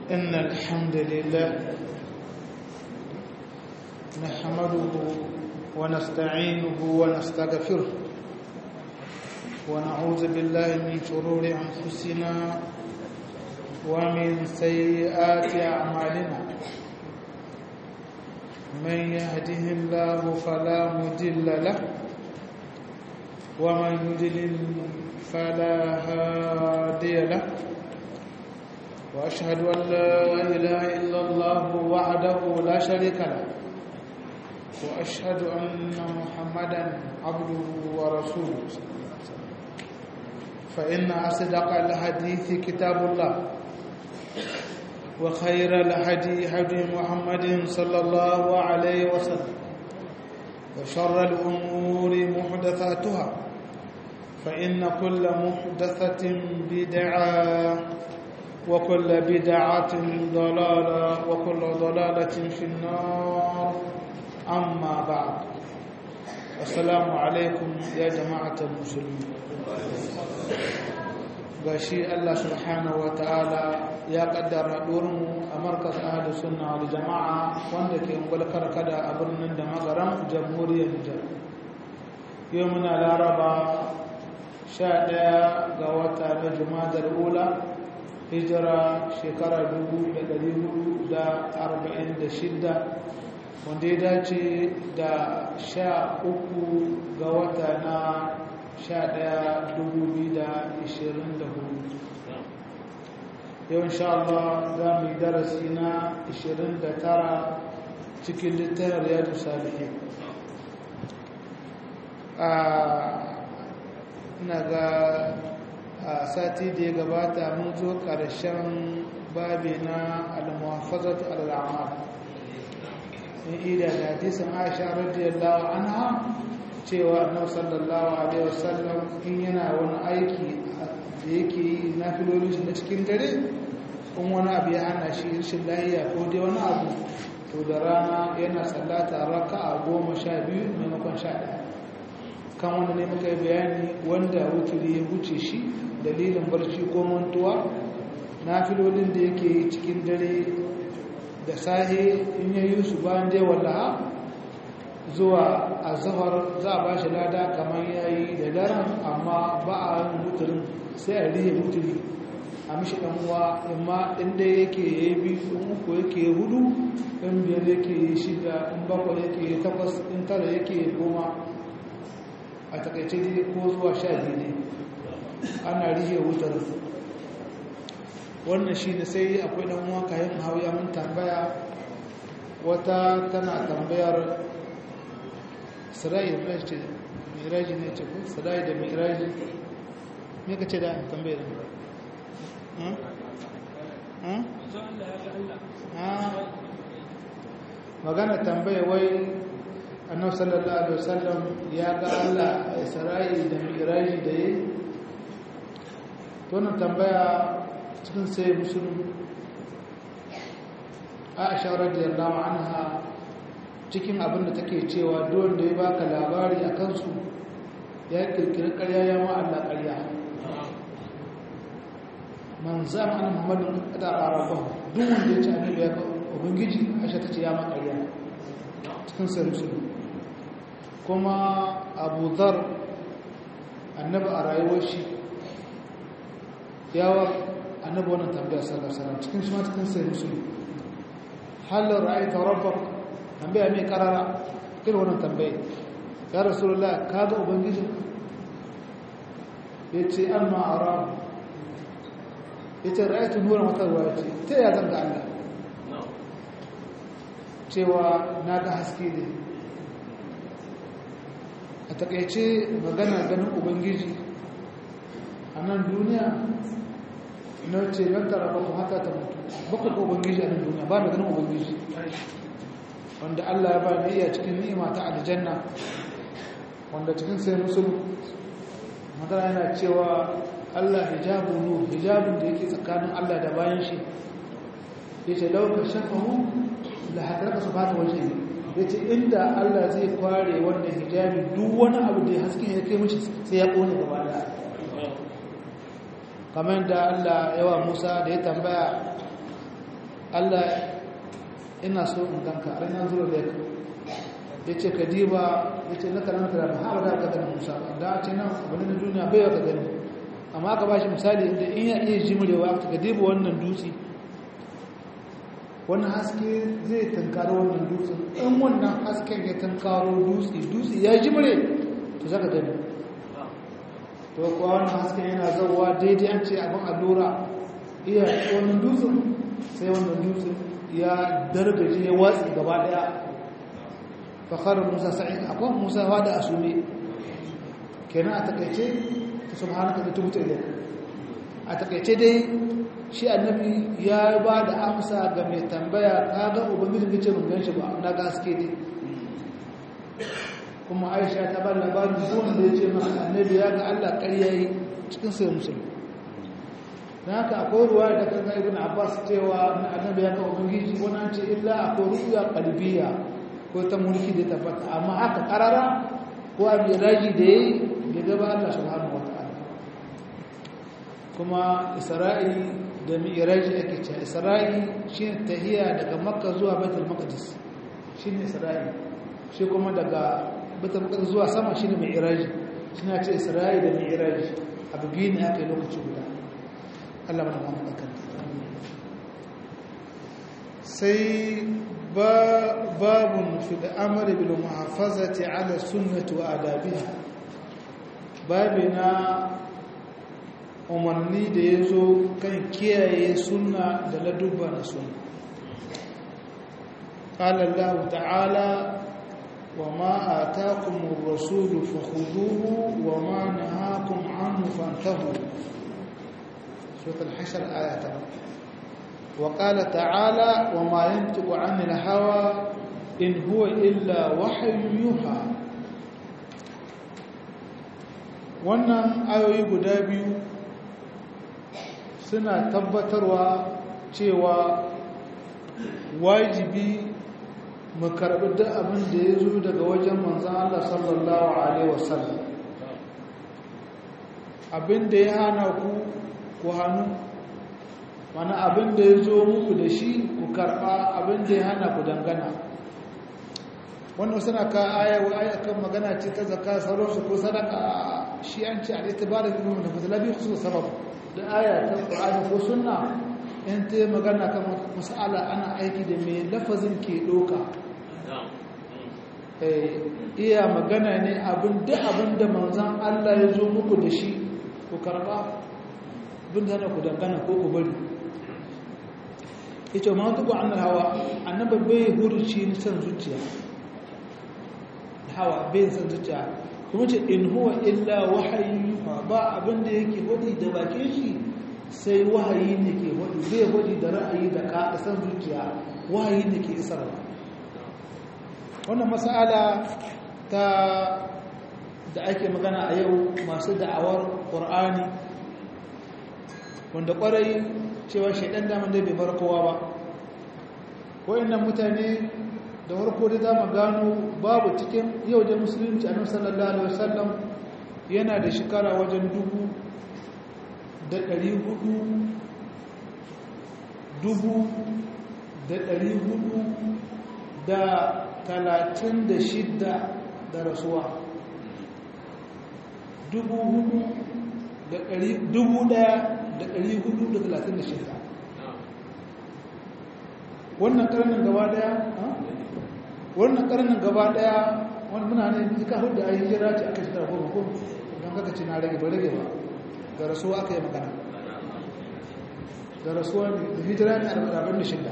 إن الحمد لله نحمده ونستعينه ونستغفره ونعوذ بالله من شرور أنفسنا ومن سيئات أعمالنا من يهده الله فلا مضل له ومن يضلل فلا هادي له واشهد ان لا اله الا الله وحده لا شريك له واشهد ان محمدا عبده ورسوله فان اصدق الحديث كتاب الله وخير الهدي هدي محمد صلى الله عليه وسلم وشر الامور محدثاتها فإن كل محدثة بدعة وكل بدعة ضلالة وكل ضلالة في النار أما بعد السلام عليكم يا جماعة المسلمين gashi Allah subhanahu wa ta'ala ya kaddara mu a markas ahli sunna wal jama'a wanda ke ungulkar kada a birnin da magaran jamhuriyar Nijar yau muna laraba sha ɗaya ga wata na jumadar ula hijira shekara shidda, wanda ya dace da sha uku ga wata na sha ɗaya hudu. yau insha Allah za mu yi darasi na tara cikin littafin riyadu salihin ina ga a sati da ya gabata mun zo ƙarshen babi na al-muhafazat al-amal in ida da hadisin Aisha radiyallahu anha cewa Annabi sallallahu alaihi wasallam in yana wani aiki da yake yi na filolin shi na cikin dare in wani abu ya hana shi rashin lahiya ko dai wani abu to da rana yana sallata raka'a goma sha biyu maimakon sha ɗaya kan wanda ne muka yi bayani wanda wuturi ya wuce shi dalilin barci ko mantuwa na filolin da yake yi cikin dare da sahe in ya yi su bayan dai wallaha zuwa a zahar za a ba shi lada kamar ya yi da daren amma ba a yin wuturin sai a rihe wuturi a mishi ɗan'uwa amma inda yake ya yi biyu in uku yake ya hudu in biyar yake ya shida in bakwai yake ya takwas in tara yake ya goma a takaice dai ko zuwa sha biyu ne ana rihe wutar wannan shi ne sai akwai ɗan uwa kayan hauya mun tambaya wata tana tambayar sirai da miraji miraji ne ce ko sirai da miraji me ka ce da tambayar magana tambaya wai annabi sallallahu alaihi wasallam ya ga Allah a Isra'i da Miraji da yayi to nan tambaya cikin sai musulmi Aisha radiyallahu anha cikin abin da take cewa duk da ya baka labari akan su ya kirkiri ƙarya ya ma Allah ƙarya man zama an Muhammadin kada arabahu duk wanda ya ce annabi ya ga ubangiji Aisha tace ya ma ƙarya cikin sai musulmi kuma abu zar annabi a rayuwar shi yawa annabi wannan tambaya sallallahu cikin shi ma cikin sai musulmi halin ra'ayi ta rabbar tambaya mai karara irin wannan tambaya ya rasulullah ka ga ubangiji ya ce an ma'ara ya ce ra'ayi ta nura matarwa ya ce ta ya zanga allah cewa na ga haske ne a takaice magana ganin ubangiji a nan duniya na ce don tara ba haka ta mutu baka ga ubangiji a nan duniya ba da ganin ubangiji wanda allah ya ba da iya cikin ni'ima ta aljanna wanda cikin sai musul magana yana cewa allah hijabu nur hijabun da yake tsakanin allah da bayan shi ya ce lauka shafahu da haƙarƙa su fata waje ya ce inda Allah zai kware wannan hijabi duk wani abu da ya haske ya kai mace sai ya ƙone gaba da kamar da Allah yawa Musa da ya tambaya Allah ina so in ganka a ranar zuwa da ya ce ka diba ya ce na karanta da ba da ka gani musa ba da ce nan abu na duniya bai ka gani amma aka ba shi misali inda in ya iya jimrewa ka diba wannan dutse wani haske zai tankaro wannan dutsen in wannan hasken ya tankaro dutse dutse ya jimre to zaka gani to kuwa wannan hasken yana zauwa daidai an ce abin allura iya wannan dutsen sai wannan dutsen ya dargaje ya watsi gaba daya fakar musa sa'id akwai musa wada a sume kenan a takaice ta subhanaka da tubuta ilayka a takaice dai shi annabi ya ba da amsa ga mai tambaya kaga ubangijin kace mun ganshi ba na gaske ne kuma Aisha ta ba labarin zuwan da yace maka annabi ya ga Allah ƙarya yi cikin sai musulmi dan haka akwai ruwa da kan Ibn Abbas cewa annabi ya ga ubangiji wannan ce illa akwai ruya qalbiyya ko ta mulki da tabbata amma haka karara ko a miraji da yayi bai ga ba Allah subhanahu wataala kuma Isra'i da mi'raji ake cewa isra'i shine tahiya daga makka zuwa baitul maqdis shine isra'i shi kuma daga baitul maqdis zuwa sama shine mi'raji shine ce isra'i da mi'raji abu biyu ne aka yi lokaci guda Allah mana mamu kan sai babun fi al'amari bil muhafazati ala sunnati wa adabiha babina umarni da ya zo kan kiyaye suna da ladubba na suna ƙalallahu ta'ala wa ma a takumin rasulu fahuduhu wa ma na hakun hannu fantahu sutul hashar ayata wa ƙala ta'ala wa ma yantiku anil hawa in huwa illa wahayin yuha wannan ayoyi guda biyu suna tabbatarwa cewa wajibi mu karɓi duk abin da ya zo daga wajen manzan Allah sallallahu Alaihi wasallam abin da ya hana ku ku hannu mana abin da ya zo muku da shi ku karɓa abin da ya hana ku dangana wannan suna ka aya wa aya kan magana ce ta zaka sauransu ko sadaka shi an ce a itibarin ilimin da fasalabi su sababu da aya ta ƙwa'ani ko suna in ta yi magana kan masala ana aiki da mai lafazin ke ɗoka iya magana ne abin da abin da manzan Allah ya zo muku da shi ku karɓa bin da ku dangana ko ku bari ita ma tuku an hawa annaba bai huruci ni san zuciya hawa bai san zuciya kuma ce in huwa illa wahayi ba abin da yake hudi da bakin shi sai wahayi ne ke hudi zai hudi da ra'ayi da ka san zuciya wahayi ne ke isarwa wannan mas'ala ta da ake magana a yau masu da'awar qur'ani wanda kwarai cewa shaidan daman da bai bar kowa ba wayannan mutane da farko da zamu gano babu cikin yau da musulunci annabi sallallahu alaihi wasallam yana da shekara wajen dubu da ɗari hudu dubu da ɗari hudu da talatin da shidda da rasuwa dubu hudu da ɗari dubu ɗaya da ɗari hudu da talatin da shidda wannan ƙarnin gaba ɗaya wannan ƙarnin gaba ɗaya wani muna ne duka hudu a yi hijira ce aka shekara goma ko don kaka ce na rage ba rage ba da rasuwa aka yi magana da rasuwa da hijira ne arba'in da shida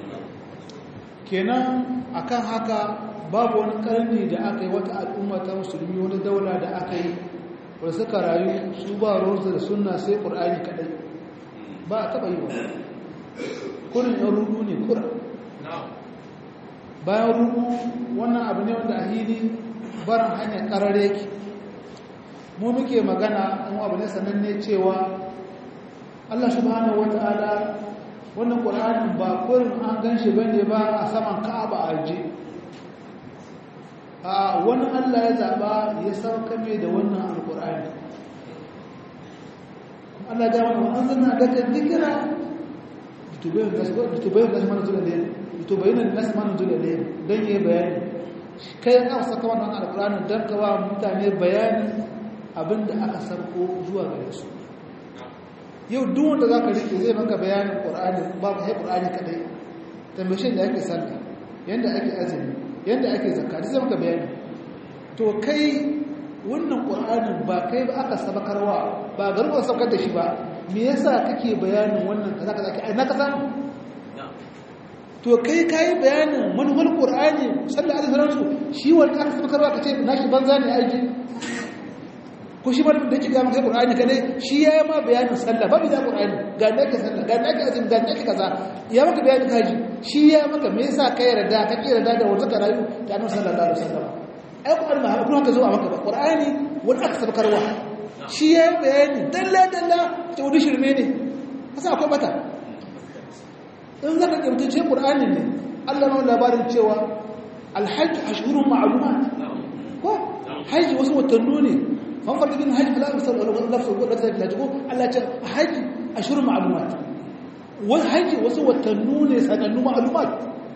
kenan akan haka babu wani karni da aka yi wata al'umma ta musulmi wani daula da aka yi wadda suka rayu su ba ruwansu da sunna sai ƙur'ani kaɗai ba a taɓa yi ba kurin yan rudu ne kura bayan rudu wannan abu ne wanda a hili barin hanyar ƙarare ki mu muke magana an abu ne sananne cewa Allah subhanahu wata'ala wannan Qur'anin ba kurin an ganshi bane ba a saman Ka'aba a je a wani Allah ya zaba ya sauka mai da wannan alqur'ani Allah ya mana an zanna daga dikira litubayin nasu mana zuwa ne litubayin nasu mana zuwa ne don yi bayani kai an saka wannan alƙur'ani don kawa mutane bayani abinda aka sarko zuwa gare su yau duk wanda za ka rike zai maka bayanin ƙur'ani ba ka hai ƙur'ani kadai tambashin da ake sallah yadda ake azumi yadda ake zakka zai maka bayani to kai wannan ƙur'anin ba kai ba aka sabakarwa ba garin saukar da shi ba me yasa kake bayanin wannan kaza kaza ai na ka samu to kai kai bayanin manhul qur'ani sallallahu alaihi wasallam shi wanda aka sabakarwa kace nashi banza ne aiki ko shi malamin da yake ga maka qur'ani kadai shi ya ma bayanin sallah babu da qur'ani ga da ke sallah ga da ke azumi ga da ke kaza ya maka bayanin kaji shi ya maka me yasa kai yarda ka yarda da wanda ka rayu da annabi sallallahu alaihi wasallam ai qur'ani ba kuma haka zo a maka ba qur'ani wanda aka sabakarwa shi ya bayani dalla dalla ta wani shirme ne kasa akwai bata in zaka kimtace qur'ani ne Allah na labarin cewa alhajj ashhurun ma'lumat ko haji wasu watannu ne fan farka bin haji fala misal wala lafsu wala ta da ko Allah ce haji ashhurun ma'lumat wal haji wasu watannu ne sanannu ma'lumat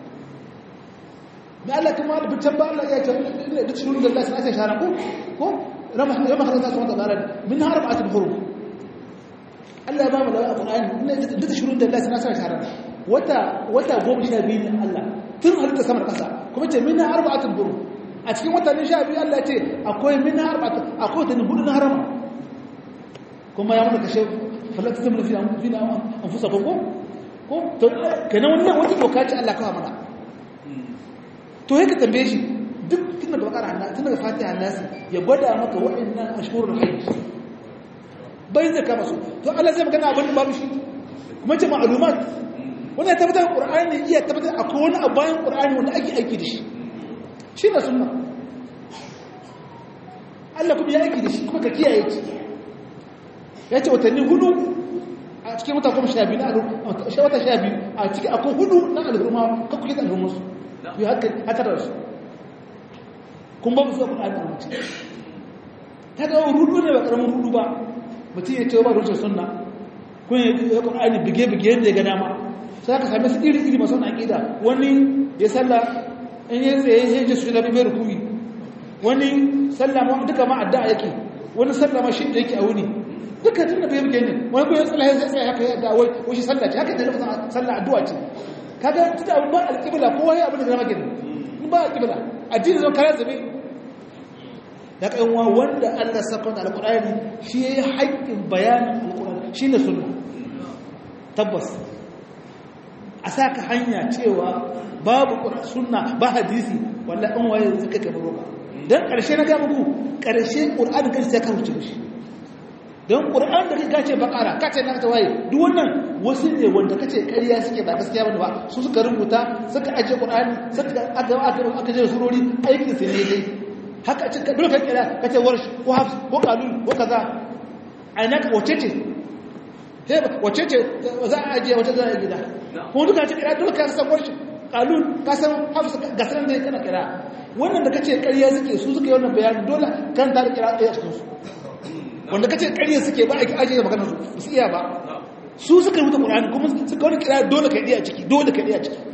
da Allah kuma da bitan ba Allah ya ce da shurun da Allah sai aka shara ko ko rama rama Allah subhanahu wa ta'ala min arba'atul hurum Allah ya ba mu da Qur'ani da shurun da Allah sai aka shara wata wata goma sha biyu ne Allah tun halitta samar kasa kuma ce min arba'atul hurum a cikin watannin sha biyu Allah ce akwai min arba'atul akwai watanni hudu na harama kuma ya mana kashe falata tamlu fi anfusina anfusakum ko ko to kenan wannan wata doka ce Allah kawo mana to yake tambaye shi duk tun daga bakara Allah tun daga fatiha Allah ya gwada maka wa'annan ashhurul hajj bai zaka masu to Allah zai magana abin babu shi kuma ce ma'lumat wannan ya tabbatar Qur'ani iya tabbatar akwai wani abu bayan Qur'ani wanda ake aiki da shi shi ne sunna Allah kuma ya aiki da shi kuma ka kiyaye shi ya ce watanni hudu a cikin wata goma sha biyu na wata sha biyu a cikin akwai hudu na alhurma kakkuke da alhurmarsu yi haka da su kun ba su kun aiki mutum ta ga rudu ne ba karamin rudu ba mutum ya ce ba rushe sunna kun yi kun aiki bige-bige yadda ya ga dama sai ka sami su iri-iri masu na ƙida wani ya salla in yi tsaye ya ji su da bai rukuni wani salla ma duka ma addu'a yake wani salla ma shi da yake a wuni duka tun da bai bige ne wani kuma ya tsalla ya tsaye haka ya da wai shi salla ce haka da lokacin salla addu'a ce kaga tunda abin ba alƙibla kowa ya abin da zama gini in ba alƙibla addini zama kayan zabe ya kai wa wanda Allah saka da alƙur'ani shi yayi haƙƙin bayanin alƙur'ani shine sunna tabbas a saka hanya cewa babu sunna ba hadisi wallahi an waye zaka kai roba dan ƙarshe na ga muku ƙarshe ƙur'ani kan sai ka huce shi don ƙur'an da ka ce bakara ka ce na ta waye duk wannan wasu ne wanda ka ce ƙarya suke ba gaskiya ba ba su suka rubuta suka ajiye ƙur'ani suka aka aka aka je surori aikin su ne dai haka ce ka dole ka kira ka ce warsh ko hafs ko qalul ko kaza aina ka wace ce sai wace ce za a ajiye wata za a gida ko duka ce kira dole ka san warsh qalul ka san hafs ga sanan dai kana kira wannan da kace ƙarya suke su suka yi wannan bayani dole kan ta kira ɗaya cikin su wanda kace ƙarya suke ba a ajiye magana su su iya ba su suka rubuta Qur'ani kuma suka wani kira dole ka iya ciki dole ka iya ciki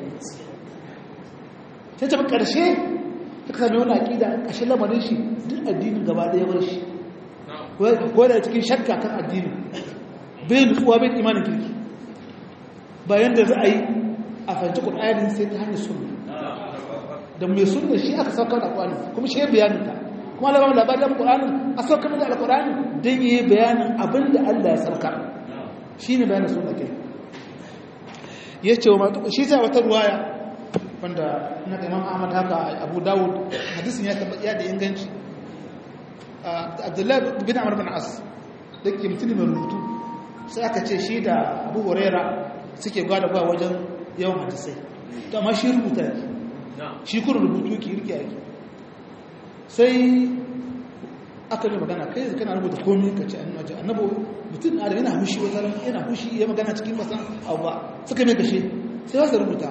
sai ta karshe suka sami wani aqida kashin lamarin shi duk addinin gaba da ya bar shi ko da cikin shakka kan addini bai nutsuwa bai imanin kirki bayan da za a yi a fahimci Qur'ani sai ta hanyar sunna da mai sunna shi aka saukar da Qur'ani kuma shi ya bayanin ta kuma Allah ba labarin da Qur'anin a saukar da Al-Qur'ani dan yi bayanin abinda Allah ya saukar shine bayanin sunna ke yace wa matu shi ta wata ruwaya wanda na Imam Ahmad haka Abu Dawud hadisin ya tabbata da inganci Abdullah bin Amr bin As dake mutum mai rubutu sai aka ce shi da Abu Huraira suke gwada gwa wajen yawan hadisai to amma shi rubuta shi kuma rubutu ki rike yake sai aka yi magana kai zai kana rubuta komi ka ce annabi annabo mutum na da yana hushi wata yana hushi ya magana cikin masan abu ba suka mai kashe sai wasu rubuta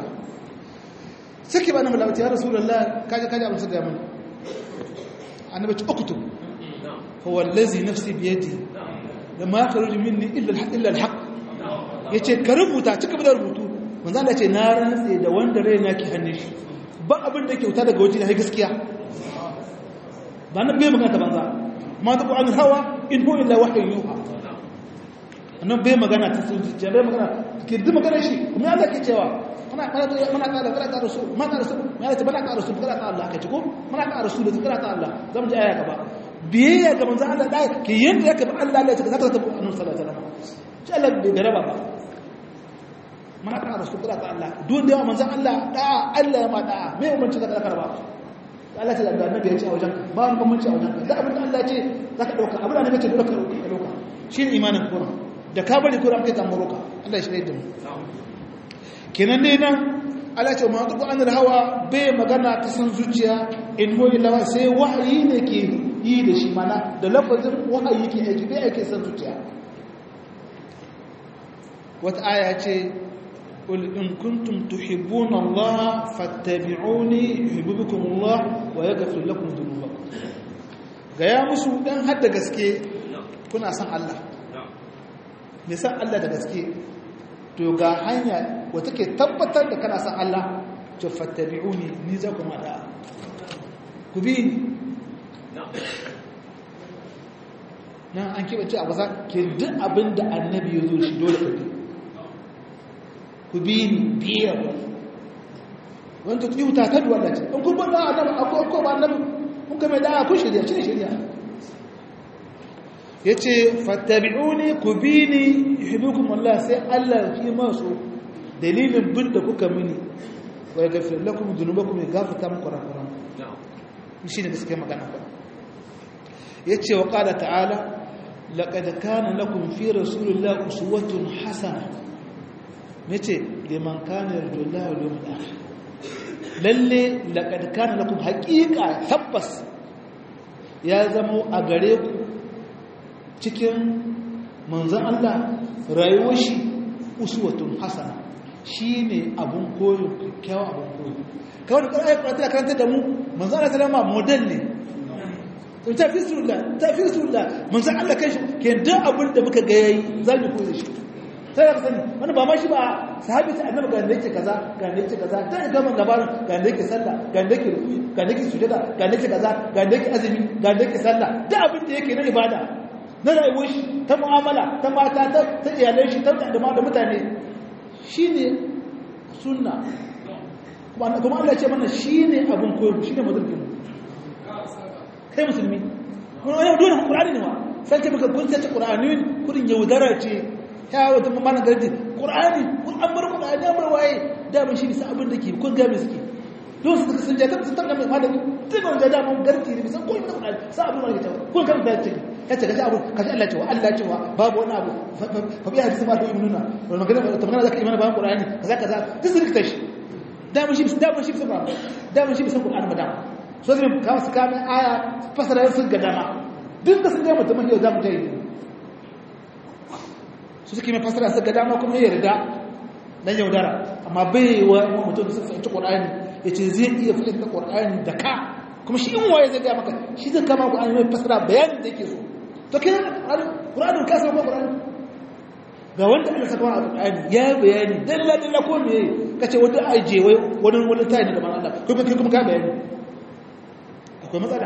suke ba na malabata ya rasu lalla kaji kaji abin su da yamin annabi ci okutu huwa lazi nafsi biyadi da ma ka ruji minni illa alhaq ya ce ka rubuta cika da rubutu manzo Allah ce na rantse da wanda raina ke hannun shi ba abin da ke wuta daga waje da gaskiya ba nan bai magana ta banza ma ta an hawa in hu illa wahyu yuha annan bai magana ta zuciya bai magana ke duk magana shi kuma Allah ke cewa muna kana muna kana kana ka rasul ma ka rasul ma ta bana ka rasul kana ka Allah ka ci ko muna ka rasul da kana ka Allah zamu ji aya gaba biyayya ga manzo Allah da ke yanda yake ba Allah ya ce zaka ta annabi sallallahu alaihi wasallam shi Allah bai garaba ba muna ka rasul kana ka Allah duk da manzo Allah da Allah ya ma da me umarci zaka karba Allah ta da annabi ya ce a wajen ba wani bambanci a wajen da abin da Allah ya ce zaka dauka abin da annabi ya ce dole ka dauka shine imanin Qur'an da ka bari Qur'an kai kan maroka Allah ya shirye da mu kenan ne nan Allah ce ma tuku anil hawa bai magana ta san zuciya in hoyi lawa sai wahayi ne ke yi da shi mana da lafazin wahayi ke aiki bai aiki san zuciya wata aya ce قل إن كنتم تحبون الله فاتبعوني يحببكم الله ويغفر لكم ذنوبكم gaya musu dan hadda gaske kuna san Allah me san Allah da gaske to ga hanya wata ke tabbatar da kana san Allah to fattabi'uni ni za ku mada ku bi ni nan an kibace a wasa ke duk abin da annabi ya zo shi dole ka bi ku bi ni biya ba wanda ku yi wuta ta duwanda ce in kun bada annabi akwai ko ba annabi kun kame da ku shirya shi ne shirya ya ce fattabi'uni ku bi ni yuhibbukum Allah sai Allah fi masu dalilin bin da kuka mini wa yaghfir lakum dhunubakum ya gafarta muku kurakuran shi ne gaskiya magana ba yace wa qala ta'ala laqad kana lakum fi rasulillahi uswatun hasana nace liman kana yarjullaha wal yawmil akhir lalle laqad kana lakum haqiqa tabbas ya zama a gare ku cikin manzon Allah rayuwar shi uswatun hasana shine abun koyo kyakkyawa abun koyo kawai da ƙarfi ta karanta da mu manzon Allah sallama model ne to ta fi sunna ta fi sunna manzon Allah kai shi ke duk abin da muka ga yayi zamu koyi shi sai da sani wani ba ma shi ba sahabi ta annabi ga da yake kaza ga da yake kaza ta ga man labarin ga da yake sallah ga da yake ruku ga da yake sujada ga da yake kaza ga da yake azumi ga da yake sallah duk abin da yake na ibada na rayuwar shi ta mu'amala ta mata ta ta iyalai shi ta da mutane shine sunna kuma kuma Allah ce mana shine abin koyo shine madalkin kai musulmi kuma yau dole Qur'ani ne ma sai ka baka kun sai Qur'ani kudin yaudara ce ya wata mamana gardi ƙur'ani ƙur'an bar ƙur'ani ya bar waye damin shi bisa abin da ke kun gami suke don su sun jata su tarna mai malami tun wanda damin gardi ne bisan koyi na ƙur'ani sa abin wani kyau kun kan da ciki ya ce gaji abu kaji Allah cewa Allah cewa babu wani abu fa biya hadisi ma da yi nuna wani magana ta magana zaka imana bayan ƙur'ani kaza kaza duk su rikta shi damin shi damin shi bisa ƙur'ani damin shi bisa ƙur'ani ma dama so zai kawo su kame aya fasara sun ga dama duk da sun gama mutum yau za mu jayi su suke mai fasara suka dama kuma ya yarda dan yaudara amma bai wa mutum da suka fahimci qur'ani yace zai iya fahimta qur'ani da ka kuma shi in waye zai ga maka shi zai kama qur'ani mai fasara bayanin da yake so to kai qur'ani ka san qur'ani ga wanda Allah saka wa qur'ani ya bayani dalla dalla ko me kace wanda aje wai wani wani tayi da man Allah kuma kai kuma ka bayani akwai matsala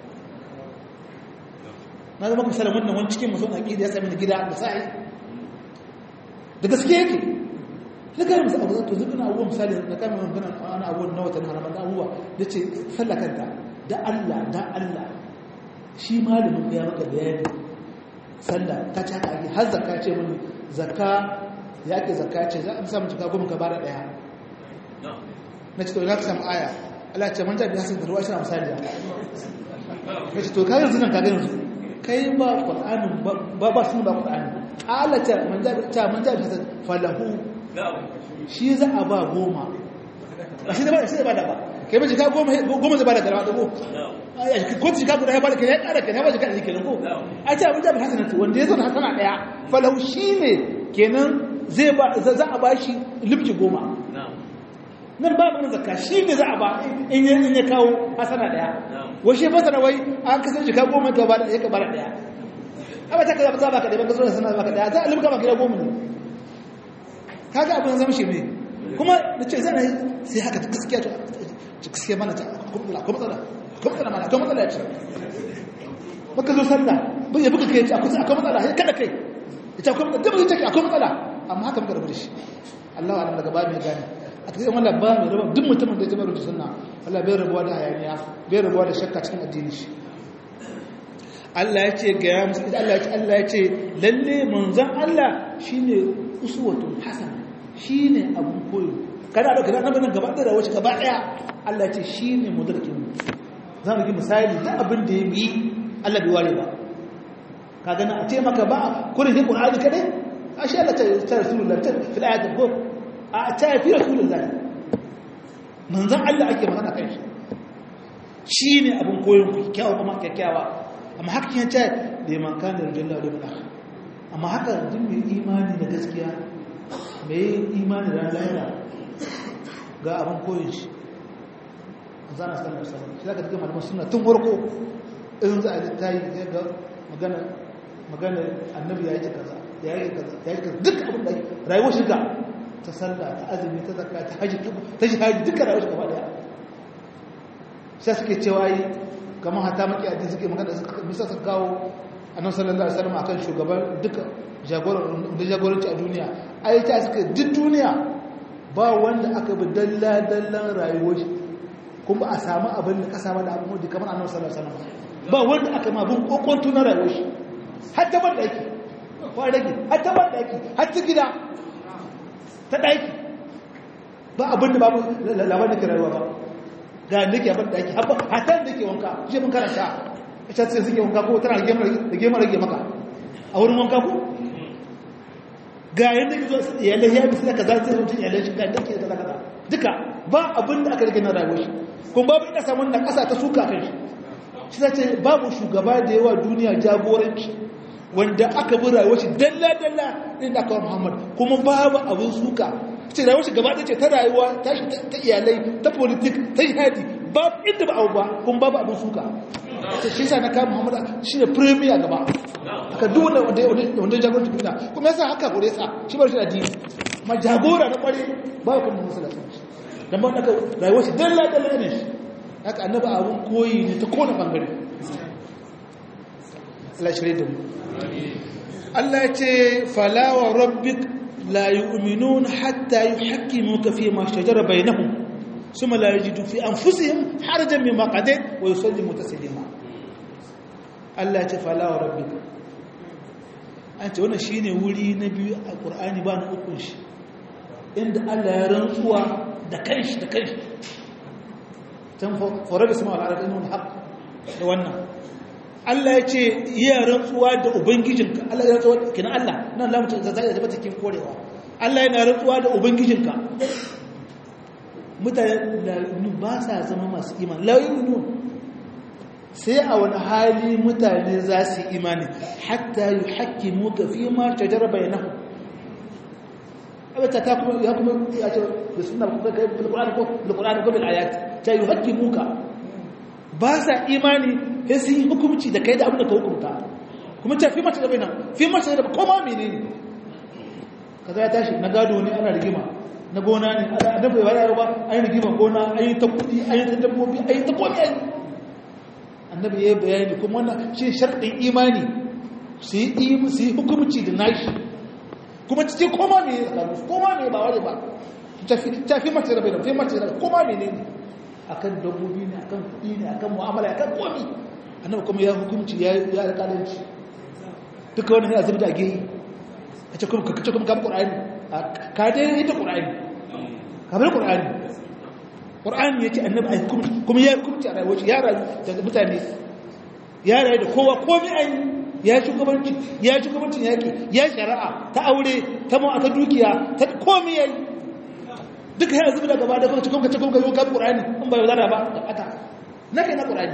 na zama ku salam wannan wani cikin mutum aqida ya sami gida da sai da gaske yake na gari musu abu zato zuɓina abubuwa misali na kama magana wani abubuwan na watan haramar da abubuwa da ce sallakanta da Allah da Allah shi malamin ya maka bayani sallah ta ci haka ake har zakka ce mini zakka ya ke zakka ce za a samun jika goma ka bada ɗaya na ce to za ka samu aya Allah ce manja biya sun da ruwa shi na misali ya na ce to ka yanzu nan ka gani kai ba ƙwar'anin ba ba sun ba ƙwar'anin alata ta manja da hasan falahu shi za a ba goma a shi da ba shi da ba da ba kai ba jika goma goma zai ba da garba da ko ko jika guda ya ba da kai ya kara kai ya ba jika da kenan ko a ce abin da hasan wanda ya zo da hasana daya falahu shi ne kenan zai ba za a ba shi limki goma nan ba mun zakka shi ne za a ba in ya kawo hasana daya washe fasara wai an kasance jika goma ta ba da ya ka ba da daya amma ta kaza ba ka da baka zo da sanar baka da za a limka maka gida goma ne kaga abin zama shi ne kuma da ce zan yi sai haka gaskiya ta gaskiya mana ta akwai matsala akwai matsala mana akwai matsala ce maka zo sallah bai yabi kai ce akwai akwai matsala sai kada kai ita akwai matsala da bai take akwai matsala amma haka muka rabu da shi Allah wa daga ba mai gane a cikin wannan ba mai raba duk mutumin da ya taɓa rubuta sunna Allah bai rabuwa da hayaniya bai rabuwa da shakka cikin addini shi Allah ya ce ga ya musu Allah ya ce Allah ya ce lalle manzon Allah shine uswatun hasana shine abun koyo kada da kada nan gaba da rawaci gaba daya Allah ya ce shine mudarkin mu za mu gi misali da abin da ya yi Allah bai ware ba ka gana a ce maka ba kurin shi Qur'ani kadai ashe Allah ta ta Rasulullah ta fil ayat ko a ta fi Rasulullah manzon Allah ake magana kai shi shine abun koyon ku kyakkyawa kuma kyakkyawa amma haka kin ce da man kana rajulullah da mun amma haka duk mai imani da gaskiya mai imani da lahira ga abun koyon shi zana sallar sallar shi zaka cikin malaman suna tun warko in za a ji ta yi ga magana magana annabi ya yi ta kaza ya yi kaza ya yi kaza duk abin da rayuwar shiga ta sallah ta azumi ta zakka ta haji ta shahadi duka rayuwar shiga daya sai suke cewa yi kamar hata maki addini suke magana suka misa suka kawo annabi sallallahu alaihi wasallam akan shugaban duka jagoran da jagoranci a duniya ai ta suka duk duniya ba wanda aka bi dalla dallan rayuwar shi kuma a samu abin da kasa ba da abin da kamar annabi sallallahu alaihi wasallam ba wanda aka ma bin kokonto na rayuwar shi har ta ban daki ko rage har ta ban daki har ta gida ta daki ba abin da babu labarin da ke rayuwa ba ga nake abin daki har ta da ke wanka shi mun karanta ita ce suke wanka ko tana da gema rage maka a wurin wanka ko ga yadda ke zo iyalai ya bisu da kaza sai mutum iyalai shi ga dake da kaza duka ba abin da aka rage na rayuwar shi kuma babu ina samun na ƙasa ta suka kan shi shi ta ce babu shugaba da yawa duniya jagoranci wanda aka bi rayuwar shi dalla-dalla ɗin da aka wa muhammad kuma babu abin suka ce rayuwar shi gaba ce ta rayuwa ta shi ta iyalai ta politik ta jihadi babu inda ba abu ba kuma babu abin suka ta shi sa na kawo muhammad shi ne premier gaba aka duk wanda wanda jagoranci duniya kuma yasa haka kore sa shi bar shi da dini ma jagora na kware babu kuma musulunci dan ba aka rayuwar shi dalla dalla ne shi haka annaba abun koyi ne ta kona bangare Allah shirye da mu Allah ya ce fala wa rabbik la yu'minun hatta yuhakkimuka fi ma shajara bainahum thumma la yajidu fi anfusihim harajan mimma qadayt wa yusallimu taslima Allah ya ce fala wa rabbik an ce wannan shine wuri na biyu a Qur'ani ba na ukun shi inda Allah ya rantsuwa da kanshi da kanshi tan fara da sama al'adar ilmin haƙ da wannan Allah ya ce iya rantsuwa da ubangijinka Allah ya rantsuwa kina Allah nan lamuta da zai da cikin korewa Allah yana rantsuwa da ubangijinka mutane da ba sa zama masu imani la yu'minun sai a wani hali mutane za su imani hatta yuhaqqimuka fi ma tajara bainahum abata ta kuma ya kuma ya ce da sunna ko kai bil qur'ani ko bil qur'ani ko bil ayat ta yuhaqqimuka ba sa imani sai sun yi hukunci da kai da abin da ka hukunta kuma ta fi mata da baina fi mata da koma menene kaza ya tashi na gado ne ana rigima na gona ne ana da bai wayar ba ayi rigima gona ayi ta kudi ayi ta dabbobi ayi ta komai ayi annabi yayi bayani kuma wannan shi sharɗin imani su yi su yi hukunci da nashi kuma cikin koma me ya tsakanin su koma me ba ware ba ta fi mace da bai da fi mace da koma me ne ne akan dabbobi ne akan kuɗi ne akan mu'amala akan komi annabi kuma ya hukunci ya ya alƙalanci duka wannan yana zubda geyi a ce kuma kakace kuma kamar ƙur'ani ka dai ita ƙur'ani kamar ƙur'ani ƙur'ani ya ce annabi a hukunci kuma ya hukunci a rayuwar ya rayu da mutane ya rayu da kowa komi an ya shugabanci ya shugabancin yaƙi ya shari'a ta aure ta mu aka dukiya ta komi yayi duka yana zubi da gaba da kuma cikin cikin kai kan Qur'ani in ba yaudara ba da fata na kai na Qur'ani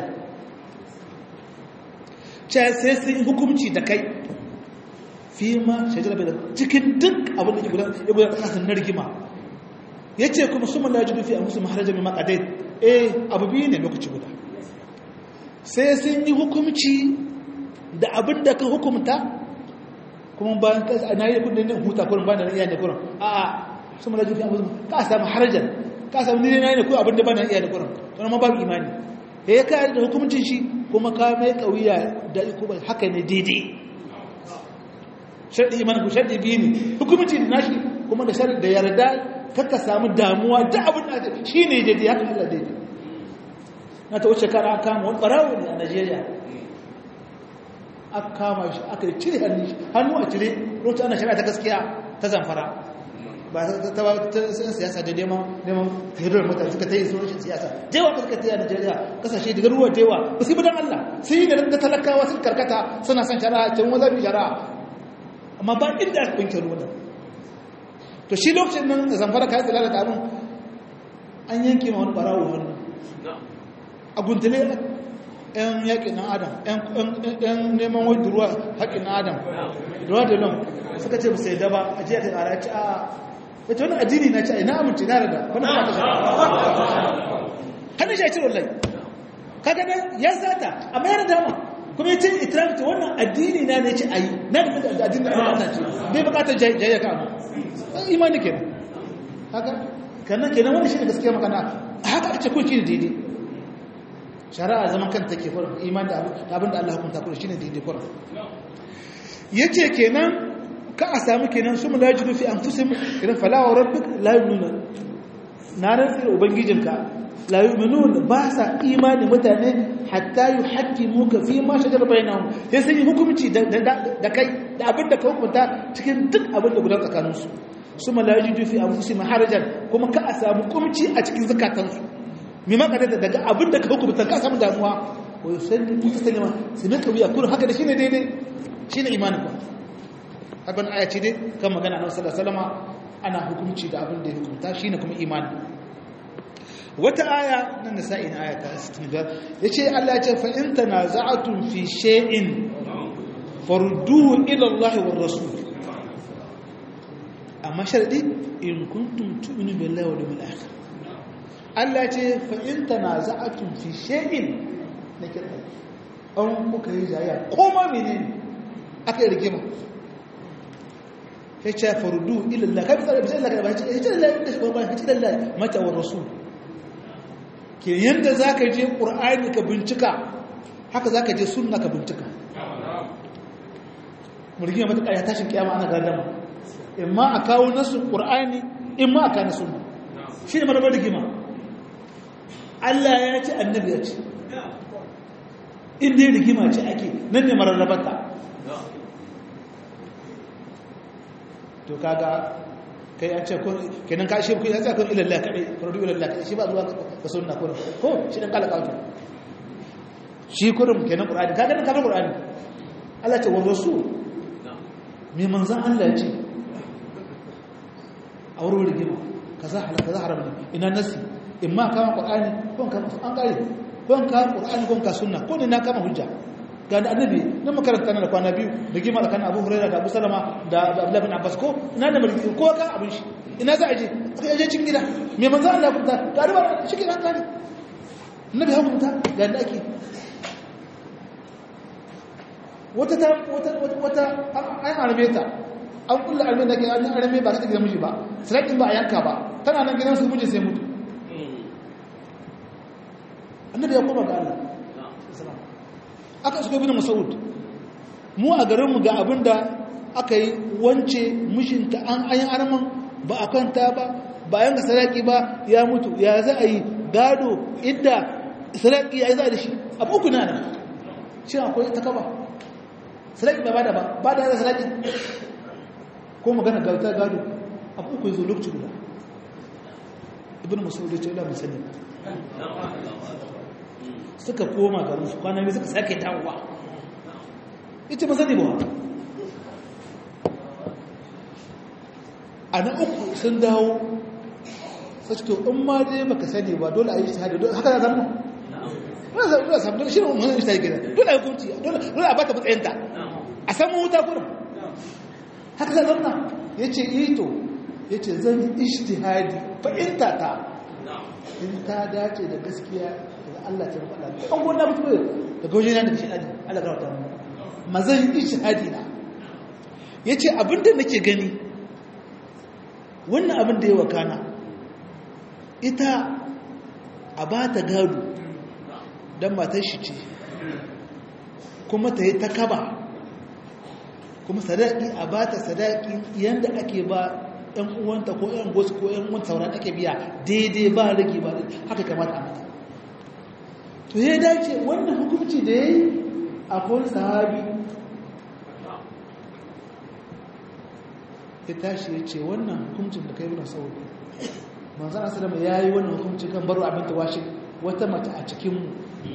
ce sai sun hukunci da kai fi ma shajara bai cikin duk abin da ke gudan ya gudan kasan na rigima yace kuma su mala jibi fi amsu maharaja mai maqadai eh abu biyu ne lokaci guda sai sun yi hukunci da abin da ka hukumta kuma bayan ka na yi kudin huta kurin ba da iya ne kurin a'a su mu lajufi amfusum ka samu harajan ka samu ni ne ko abin da bana iya da kuran to ma babu imani eh ka da hukuncin shi kuma ka mai kauya da iko haka ne daidai sharɗi imanin ku sharɗi biyu ne hukumci da nashi kuma da sharɗi da yarda kakka samu damuwa da abin da shi ne daidai haka Allah daidai na ta wuce kara kama wani ɓarawo ne a Najeriya aka kama shi aka cire hannu a cire rota ana shari'a ta gaskiya ta zamfara ba ta ba ta san siyasa da neman neman hirar mutane suka ta yi sojin siyasa jewa ba suka ta yi a Najeriya kasashe da garuruwa jewa ba su yi bidan Allah sun yi da talakawa sun karkata suna son shari'a can wanda bi shari'a amma ba inda aka binke ruwan to shi lokacin nan da zamfara kayan tsila da abin an yanke ma wani barawo hannu a guntule yan yaƙin na adam yan neman wadda ruwa haƙin na adam ruwa da nan suka ce ba sai daba a jiya ta ƙara ci a wata wani addini na ci a ina amince na rada wani ba ta shara hannun shi a cire wallahi kaga ya sata amma yana dama kuma ya ce itiramta wannan addini na ne ce a yi na da addini da Allah ce bai bukatar jayya ka abu imani kenan haka kannan kenan wani shi ne gaskiya makana haka a ce ko shi ne daidai shari'a zaman kanta ke kwarar imani da abin da Allah hukunta kwarar shi ne daidai kwarar ya ce kenan ka a sami kenan su mu lajidu fi an fusim kenan falawa rabbik la nuna na rantsi da ubangijinka la yu'minun ba sa imani mutane hatta yuhaqqimuka fi ma shajara bainahum sai sun yi hukunci da kai da abin da ka hukunta cikin duk abin da gudan tsakanin su suma la yajidu fi anfusihim harajan kuma ka a samu kumci a cikin zakatan su me ma kada daga abin da ka hukunta ka samu damuwa wa yusallimu taslima sai ne kawiya kun haka da shine daidai shine imanin ku abin aya ce dai kan magana na sallallahu alaihi wasallama ana hukunci da abin da ya hukunta shine kuma imani wata aya na nisa'in aya ta 65 yace Allah ya ce fa in tanaza'tum fi shay'in farudduhu ila Allah war rasul amma sharadi in kuntum tu'minu billahi wal yawmil akhir Allah ya ce fa in tanaza'tum fi shay'in nake an kuka yi jayya koma menene aka yi rigima ya ce farudduhu ila Allah kai tsara bisa Allah kai ba ya ce Allah ya ce Allah ya ce Allah mata war rasul ke yadda za ka je ƙur'ani ka bincika haka za ka je sunna ka bincika murgina matuƙa ya tashin kiyama ana gardama in ma a kawo nasu ƙur'ani in ma a kawo sunna shi ne marabar rigima Allah ya ce annabi ya ce inda ya rigima ce ake nan ne mararrabata to kaga kai an ce kenan ka shi ku ya tsaka ilallah kadai fardu ilallah kadai shi ba zuwa ga sunna ko ko shi dan kala kawo shi kurum kenan qur'ani kaga dan kaga qur'ani Allah ce wa rasul me manzan Allah ce a wurin rigima kaza halal kaza haram ne ina nasi imma kama qur'ani ko kan an kare ko kan qur'ani ko kan sunna ko ne na kama hujja ga da annabi na makaranta na da kwana biyu da gima da kan abu huraira da abu salama da abdullahi bin abbas ko ina da mulki ko ka abin shi ina za a je aka je cikin gida me manzo Allah kunta ga riba shi ke nan kare annabi ya kunta ga da ake wata ta wata wata an arme ta an kulla arme da ke an arme ba ta gidan miji ba sarakin ba a yanka ba tana nan gidan su miji sai mutu annabi ya koma ga Allah aka shiga bin masaud mu a garinmu ga abinda aka yi wance mishinta an ayin arman ba a kwanta ba bayan ga saraki ba ya mutu ya za a yi gado idda saraki ya yi za a da shi abu uku na nan shi akwai ta kaba saraki ba da ba ba da yana saraki ko magana gauta gado abu uku zo lokaci guda ibn masaud ya ce ila musallim suka koma garin su kwanan suka sake dawowa ita ba sani ba a na uku sun dawo sai to in ma dai baka sani ba dole a yi shahada dole haka zama dole za a samu dole shi ne umarnin shi ta gida dole a yi hukunci dole a bata matsayinta a samu wuta kurin haka za zama ya ce ito ya ce zan yi ishtihadi fa'inta ta in ta dace da gaskiya Allah ta faɗa an gona mutu ne daga wajen yana da shi ɗani Allah ga wata ma zan yi ishihadi na ya ce abinda nake gani wannan abin da ya wakana ita a ba ta gado don matar shi ce kuma ta yi ta kaba kuma sadaki a ba ta sadaki yadda ake ba ‘yan uwanta ko ‘yan gosu ko ‘yan uwanta sauran ake biya daidai ba rage ba haka kamata a mata to ya dace wannan hukunci da ya yi a kowar sahabi ya tashi ya ce wannan hukuncin da kai wuna sauri manzan asalama ya yi wannan hukuncin kan baro abin tawashi wata mata a cikinmu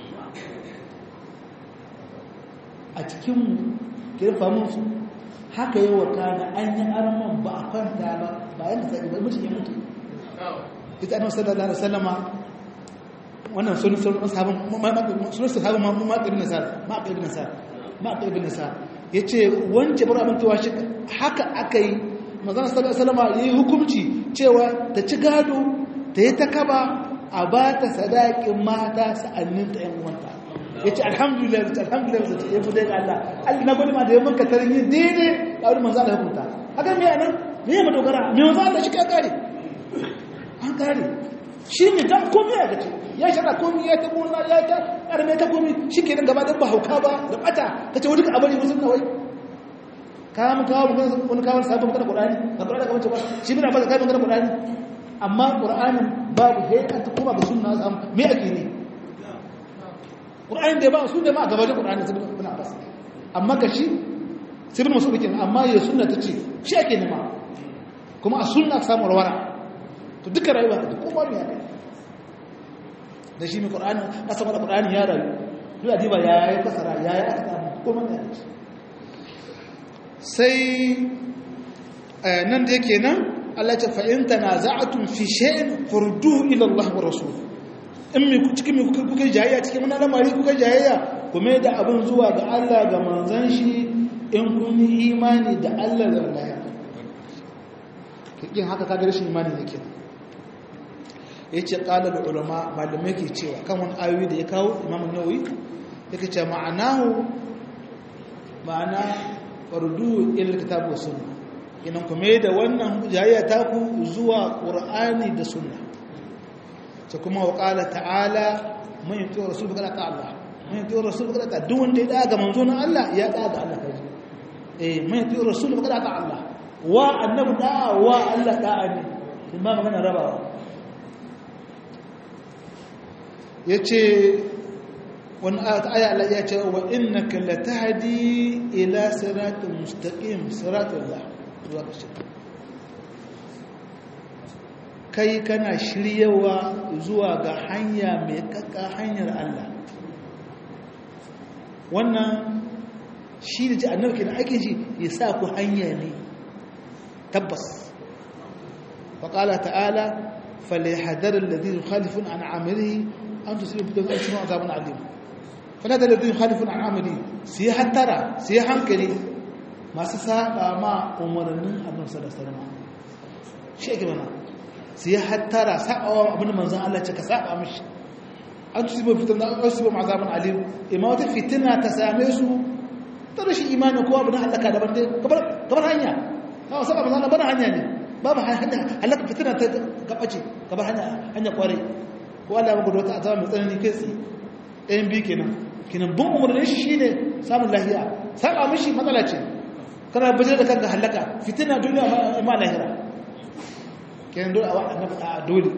a cikinmu kirfa musu haka yi wa kana an yi arman ba a kwanta ba ba yadda sai ba mutum ya mutu ita annabi sallallahu alaihi wasallama wannan sun sun sahabin sun sahabin ma ibn nasar ma ibn nasar ma ibn nasar yace wance bar abin tawashi haka akai manzon sallallahu alaihi wasallama yayi hukunci cewa ta ci gado ta yi ta kaba a ba ta sadakin mata sa'annin ta yan uwanta ya ce alhamdulillah ya ce alhamdulillah ya ce ya fi daga Allah Allah na gwani ma da ya manka tarin yin daidai a wani manzo Allah hukunta haka me yana me ya madogara me manzo Allah shi ka kare an kare shi ne dan komai ya gace ya shara komai ya ta gona ya ta karme ta komai shi ke nan gaba da ba hauka ba da bata kace wani ka abari musun nawai ka mu kawo mu wani kawo sabon magana Qur'ani ka Qur'ani ka wace ba shi bina ba ka magana Qur'ani amma Qur'anin babu sai an ta koma ga sunna sam me ake ne Qur'ani da ba su da ma gaba da Qur'ani sai ibn Abbas amma ka shi sai ibn Mas'ud kin amma ya sunna ta ce shi ake nema kuma a sunna samu rawara to duka rayuwa da kuma ne ake da shi mai Qur'ani ka samu da Qur'ani ya rayu duk adiba ya yi fasara ya yi aka samu kuma ne sai nan da yake nan Allah ce fa'in tanaza'atun fi shay'in furduhu ila Allah wa rasul in mi cikin mi kuka jayayya cikin wani lamari kuka jayayya kuma da abin zuwa ga Allah ga manzon shi in kun yi imani da Allah da Allah kin haka kaga rashin imani ne kenan yace qala al ulama malamai ke cewa kan wani ayoyi da ya kawo Imam Nawawi yake cewa ma'anahu ma'ana fardu ila kitab wa sunnah kinan kuma da wannan jayayya ta ku zuwa qur'ani da sunna ta kuma wa qala ta'ala man yuti rasul kada ta Allah man yuti rasul kada ta duk wanda ya daga manzo na Allah ya daga Allah kaji eh man yuti rasul kada ta Allah wa annabi da wa Allah da'a ne in ba magana rabawa yace wani aya Allah ya ce wa innaka latahdi ila siratal mustaqim siratal Allah zuwa ƙarshe kai kana shiryawa zuwa ga hanya mai kakka hanyar Allah wannan shi da ji annabi da ake shi ya sa ku hanya ne tabbas faƙala ta'ala falihadar alladhi yukhalifun an amrihi an tusibu bi dawsin azabun alim falihadar alladhi yukhalifun an amrihi sai hattara sai hankali masu saba ma umarnin abin sadasarma shi ake mana su yi hattara sabawa abin manzan Allah ce ka saba mishi an tusi ba fitar da wasu ba mazaban alim ima wata fitina ta same su ta rashin imanin kowa abin halaka daban dai gabar hanya kawo saba manzan Allah hanya ne babu hanya halaka fitina ta gabace gabar hanya kwarai ko Allah ya gudu wata azaba mai tsanani kai tsaye ɗayan biyu kenan kenan bin umarnin shi shine samun lahiya saba mishi matsala ce kana bajar da kanka halaka fitina duniya ma lahira kenan dole a annabi a dole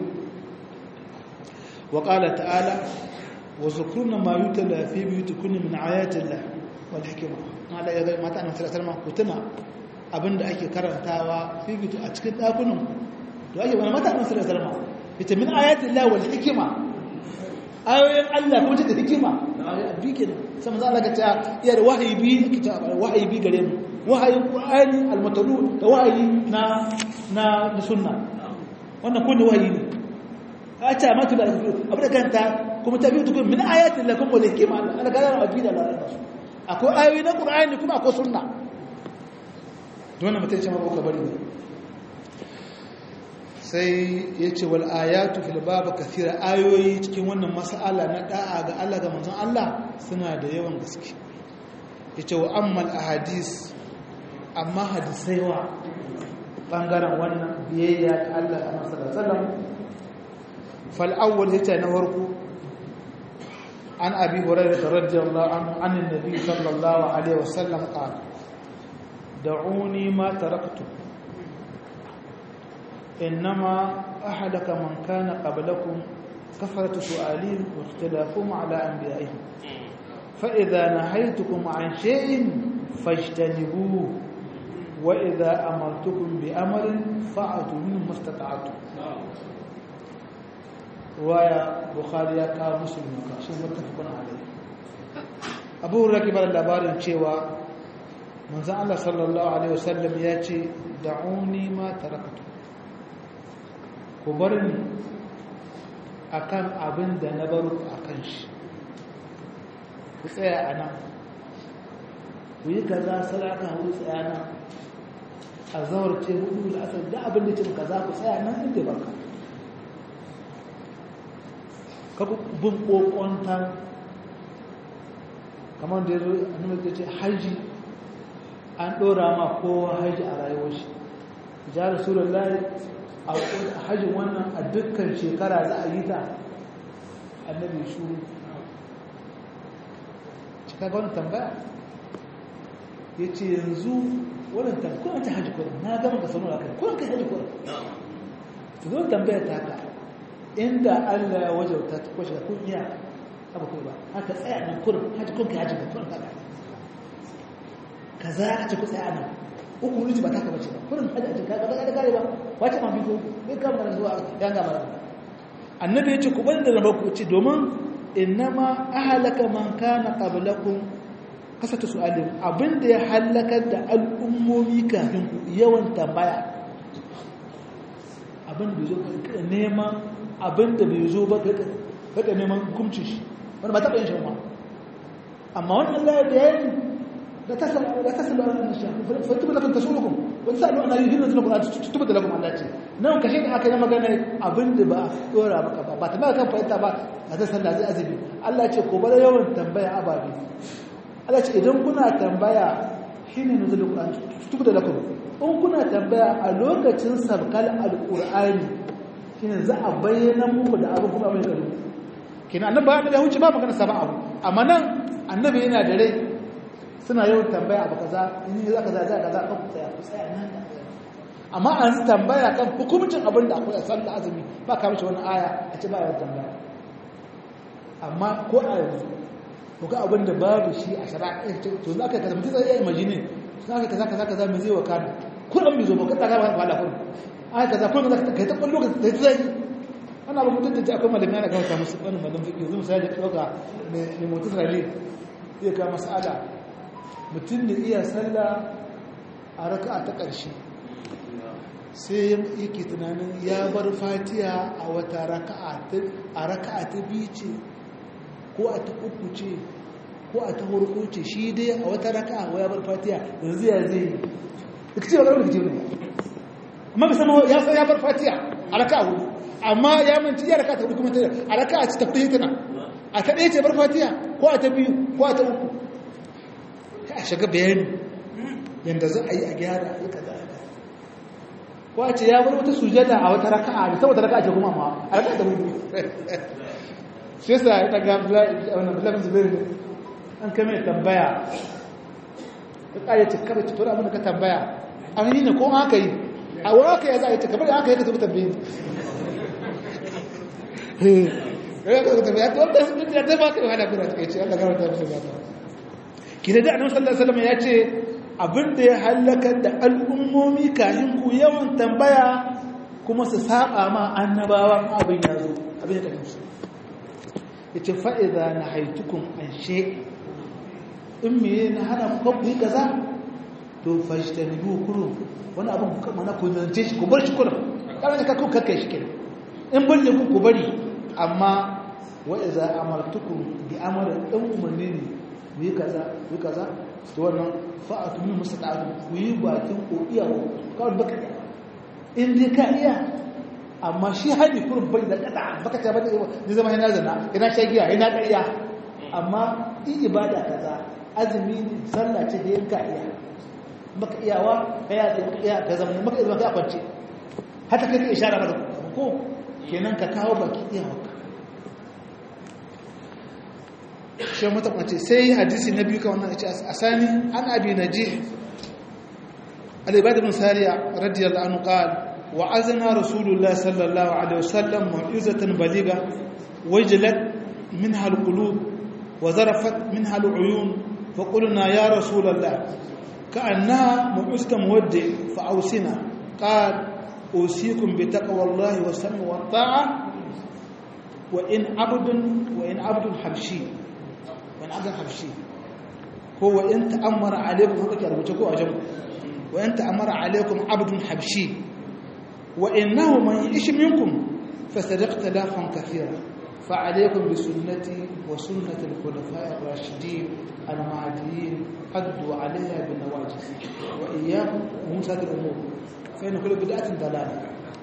wa qala ta'ala wa zukurna ma yutla fi buyutikunna min ayati Allah wal hikma ala ya ga mata annabi sallallahu alaihi wasallam kutuna abinda ake karantawa fi buyutu a cikin dakunan to ake wani mata annabi sallallahu alaihi wasallam ita min ayati Allah wal hikma ayoyin Allah kuma ta hikima bi kenan sai manzo Allah ka ta iya da wahayi bi kita wahayi bi gare mu wahayin qur'ani almatalu da wahayi na na na sunna wannan kullu wahayi ne a ta matu da abu da kanta kuma ta biyu tukun min ayatin lakum wal hikma Allah ga ran abida la akwai ayoyi na qur'ani kuma akwai sunna dole mutum ce ma ba bari ne sai yace wal ayatu fil bab kathira ayoyi cikin wannan mas'ala na da'a ga Allah ga manzon Allah suna da yawan gaske yace wa ammal ahadis amma hadisai wa bangaren wannan biyayya ta Allah a masu da sallam fal'awwal ya ce na farko an abi hurairu da radiyallahu anhu anin nabi sallallahu alaihi wasallam qala da'uni ma taraktu innama ahlaka man kana qablakum كثرة سؤالهم واختلافهم على أنبيائهم فإذا نهيتكم عن شيء فاجتنبوه وإذا أمرتكم بأمر فأتوا منه ما استطعتم رواية بخاري كا مسلم كا شو متفق عليه أبو ركب اللبار cewa manzon Allah sallallahu alaihi wasallam ya ce da'uni ma taraktu ku bar ni akan abin da na baro akan shi ku tsaya a nan ku yi kaza salaka hudu tsaya nan a zawar ce hudu da asar da abin da ce kaza ku tsaya nan inda baka ka bin kokonta kamar da ya zo a nuna da ce haji an ɗora ma kowa haji a rayuwar shi ja rasulullahi a hajjin wannan a dukkan shekara za a yi ta annabi shuru cika ga wani tambaya ya ce yanzu wannan tambaya ta hajji kurin na gama ka sanu kai kurin kai hajji kurin ta zo tambaya ta ka inda allah ya wajauta ta kwashe kun iya abu kai ba haka tsaya nan kurin hajji kurin kai hajji kurin ka ka za a ce ku tsaya nan uku wuri ba ta ka bace ba kurin hajji a cikin ka ga kare ba wace ma biko bai kama da zuwa ya gama da annabi ya ce ku banda da ku ce domin innama ahlaka man kana qablakum kasata su'alin abinda ya halakar da al'ummomi kafin ku yawan tambaya abin da zo ka neman abin da bai zo ba ka neman hukunci shi wanda ba taɓa yin shi ma amma wannan layar da yayin da ta salu a ranar shi fatu da kan ta sulukun wani sa'adu ana yi hirin zuwa tuba da lagun Allah ce nan kashe da aka yi magana abin da ba a dora maka ba ba ta maka kan fahimta ba a ta sallah zai azumi Allah ce ko bada yawan tambaya ababe Allah ce idan kuna tambaya shine nuzul Qur'an tuba da lagun in kuna tambaya a lokacin sabkal alqur'ani shine za a bayyana muku da abin kuma mai tsaro kina annabi ba da huce ba magana saba abu amma nan annabi yana da rai suna yawan tambaya abu kaza in yi za kaza za kaza kan ku tsaya ku tsaya nan amma an tambaya kan hukumcin abin da akwai sallah azumi ba ka mishi wani aya a ce ba yawan tambaya amma ko a yanzu ko ga abin da babu shi a shari'a to za ka kaza mutum zai iya imagine za ka kaza kaza kaza me zai wakana kullum bai zo ba ka tsaka ba wala kullum aya kaza kullum za ka kai ta kwallo ka ta zai ana ba mutum da ji akwai malamai ana gama musu wani malam fiƙi yanzu misali ka ɗauka mai mutum sarari zai ka mas'ala mutum da iya sallah a raka'a ta ƙarshe sai yake tunanin ya bar fatiya a wata raka'a a raka'a ta biyu ce ko a ta uku ce ko a ta hurku ce shi dai a wata raka'a ko ya bar fatiya yanzu ya zai yi da ce ba ƙarfi ce ne amma bai sama ya san ya bar fatiya a raka'a hudu amma ya manci ya raka'a ta hudu kuma ta a raka'a ci tafi tana a ta ɗaya ce bar fatiya ko a ta biyu ko a ta uku a shiga bayani yadda za a yi a gyara a kaza wace ya bar wata sujada a wata raka'a da saboda raka'a ce kuma ma a raka'a da hudu shi yasa ya daga wannan bilal zubair an kame tambaya ya kare ce kare tutura abin da ka tambaya an yi ne ko aka yi a wani aka yi za a yi ta kamar da aka yi ka zuba tambayi ya ka zuba tambaya ta wanda sun ya ta baka wahala kuna ta kai ce Allah gama ta musu ba kina da annabi sallallahu alaihi wasallam ya ce abin da ya halakar da al'ummomi kayan ku yawan tambaya kuma su saba ma annabawan abin ya zo abin da kansu ya ce fa'iza na haitukun an she in me na hana ku ku yi kaza to fashita ne biyu kurun wani abin ku kama na ku zance shi ku bar shi kurun ƙarar da kakku kakkai shi kenan in bari ku ku bari amma wa'iza amartukun bi amarin ɗan umarni ne ku yi kaza ku yi kaza to wannan fa'atu min mustaqatu ku yi bakin ko iyawa kawai baka in dai ka iya amma shi hadi kurin bai da kada baka ta bada ni zama yana zana ina shagiya ina ƙarya amma in ibada kaza azumi ne sallah ce da yanka iya baka iyawa ka ya maka iya ka zama maka iya ka kwance hata kai ka ishara maka ko kenan ka kawo baki iyawa shi mata kwace sai hadisi na biyu ka wannan ya ce asani an abi najih al-ibad ibn sariya radiyallahu anhu qala وعزنا رسول الله صلى الله عليه وسلم معجزة بليغة وجلت منها القلوب وذرفت منها العيون فقلنا يا رسول الله كأنها معجزة مودع فأوسنا قال أوصيكم بتقوى الله والسمع والطاعة وإن عبد وإن عبد حبشي وإن عبد حبشي هو إن تأمر عليكم وإن تأمر عليكم عبد حبشي وإنه من يعيش منكم فسيرى اختلافا كثيرا فعليكم بسنتي وسنة الخلفاء الراشدين المهديين قدوا عليها بالنواجذ وإياكم ومسات الأمور فإن كل بدعة ضلالة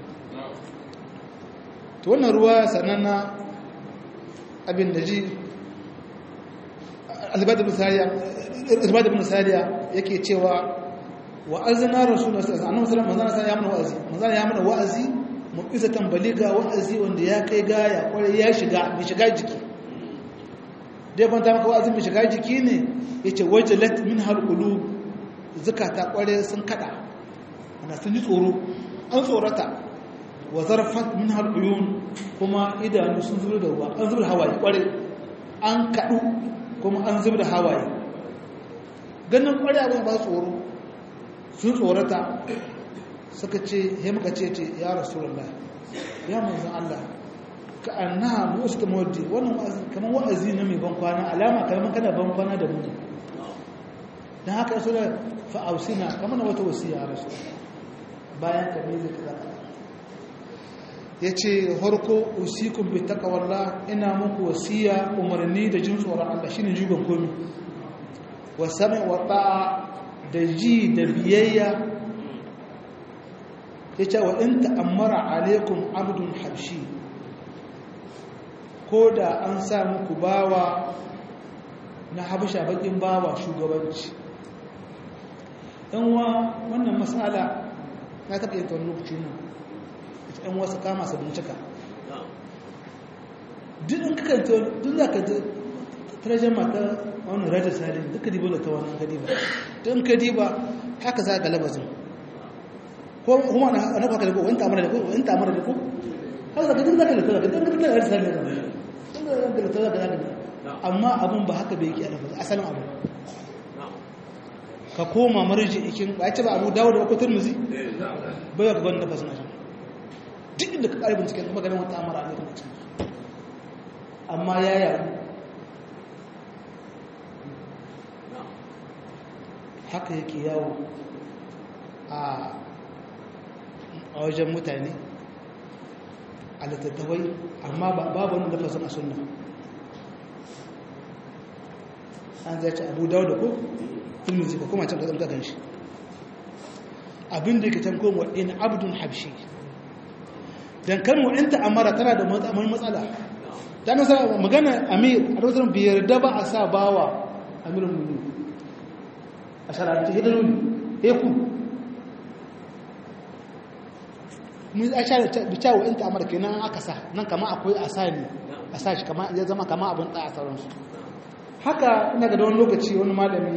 تولنا رواية سننا أبي النجي الزباد بن سارية الزباد بن سارية يكي تشوى wa azna rasulullah sallallahu alaihi wasallam manzana ya mana wa'azi manzana ya mana wa'azi mu'izatan baliga wa'azi wanda ya kai gaya kwarai ya shiga mai shiga jiki dai ban ta maka wa'azi mai shiga jiki ne yace wajalat min hal qulub zakata kwarai sun kada ana sun ji tsoro an tsorata wa zarfat min hal uyun kuma idanu sun zubar da ruwa an zubar hawaye kwarai an kadu kuma an zubar da hawaye ganin kwarai abin ba tsoro sun tsorata suka ce he muka ce ce ya rasulullah ya manzan Allah ka annaha musta mawdi wannan wa'azi kamar wa'azi na mai ban kwana alama kamar kana ban kwana da mu dan haka yaso da fa ausina kamar na wata wasiya ya rasul bayan ka mai zai kaza yace harko usikum bi taqwallah ina muku wasiya umarni da jin tsoron Allah shine jugan komi wa sami' wa ta'a da ji da biyayya ya ce wa in ta'ammara alaikum abdun habshi ko da an sa muku bawa na habasha bakin bawa shugabanci wa wannan matsala na taɓa yin tawon lokaci nan ita yan wasu kama su bincika duk in kakanta duk za ka tarajen mata wani rajin salin duka diba da ta wannan kadiba don kadiba haka za ga labazin ko kuma na haka da ko wani tamara da ko wani tamara da ko haka za ka duk zaka da ta don ka da rajin salin da don ka da ta zaka zaka amma abun ba haka bai yake a labazin asalin abu ka koma marji ikin ba ya ce ba abu dawo da ko turmuzi bai ya ka gwani nafasa na duk inda ka ƙarfin cikin maganin wata amara ne kuma cikin amma ya yaru haka yake yawo a wajen mutane a littattafai amma babu wani lafazin a sunna an zai ce abu dawo da ko filmin zika kuma can kasar kakan shi abinda yake can kowa in abdun habshi don kan wa'inta amara tana da matsala ta nasa magana amir a rasar biyar da ba a sa bawa amirin mulu a shara'arci hidaloli heku mun a sha bica wa'inta amara kenan aka sa nan kama akwai a sa ne a sa shi kama ya zama kama abin ɗaya a sauransu haka ina ga wani lokaci wani malami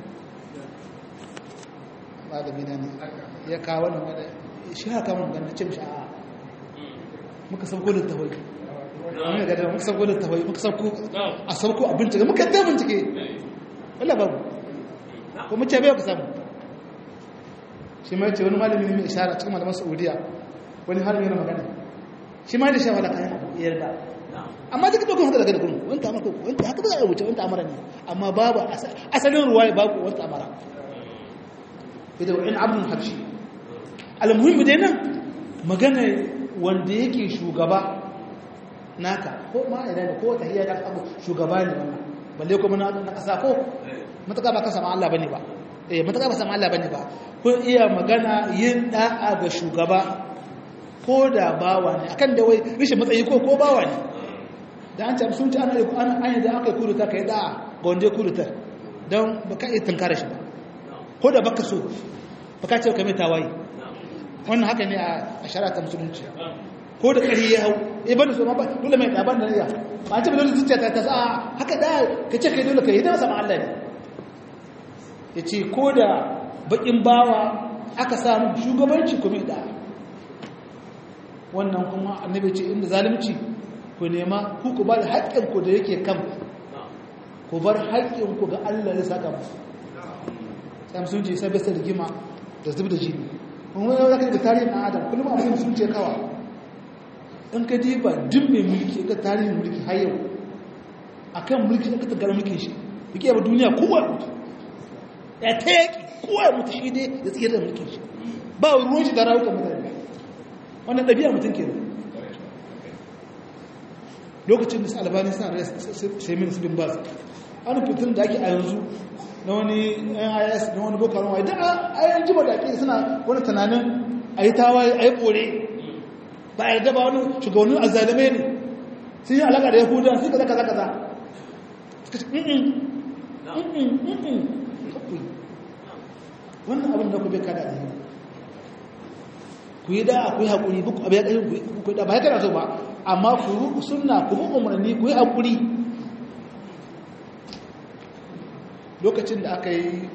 malami na ne ya kawo wani malami shi haka mun ganin cin sha'a muka sauko da tawai wani ga da muka sauko da tawai muka sauko a sauko a bincike muka ta bincike wala babu ko mu ce bai ka samu shi ma ce wani malami ne mai ishara cikin malaman saudiya wani har yana magana shi ma da shi wala kayan yarda amma duka dokon haka daga da gurin wanta amara ko wanta haka za a wuce wanta amara ne amma babu asalin ruwaya babu wanta amara idan wa'in abdul habshi almuhimmi dai nan magana wanda yake shugaba naka ko ma ina ne ko ta hiyar abu shugaba ne wannan balle kuma na kasa ko mataka ba kasa ma Allah bane ba eh mataka ba sama Allah bane ba ko iya magana yin da'a ga shugaba ko da bawa ne akan da wai rishin matsayi ko ko bawa ne da an ce sun ci ana ana an da aka kuruta kai da'a ga wanda ya kurutar don ba ka iya tunkara shi ba ko da baka so baka ce ka mai tawaye wannan haka ne a shari'a ta musulunci ko da ƙari ya hau eh bane so ma ba dole mai ɗaban da niyya ba ce ba dole zuciya ta tasa haka da ka ce kai dole ka yi da sama Allah ne ya ce ko da baƙin bawa aka samu shugabanci kuma da wannan kuma annabi ce inda zalunci ku nema ku ku ba da haƙƙinku da yake kan ku bar haƙƙinku ga Allah ya saka musu sai sun ce sai bisa rigima da zub da jini kuma yau zaka ga tarihin ɗan adam kullum abin sun ce kawa in ka diba duk mai mulki ka tarihin mulki har yau akan mulki aka tagara mulkin shi yake ba duniya kowa mutu ya ta yaƙi kowa mutu shi dai ya tsira da mulkin shi ba ruwan shi da rawukan mutane wannan ɗabi'a mutum ke lokacin da su albani suna da semin su bin bas an fitin da ake a yanzu na wani nis na wani boko haram idan a yan jima da ake suna wani tunanin a yi tawaye a yi kore ba a yarda ba wani shugabannin azalimai ne sun yi alaƙa da yahuda sun kaza kaza kaza suka ce mm mm wannan abin da ku bai kada da ku yi da ku yi haƙuri buku abu ya ƙari ku yi da ba ya kana so ba amma ku ruku suna ku bi umarni ku yi haƙuri lokacin da aka yi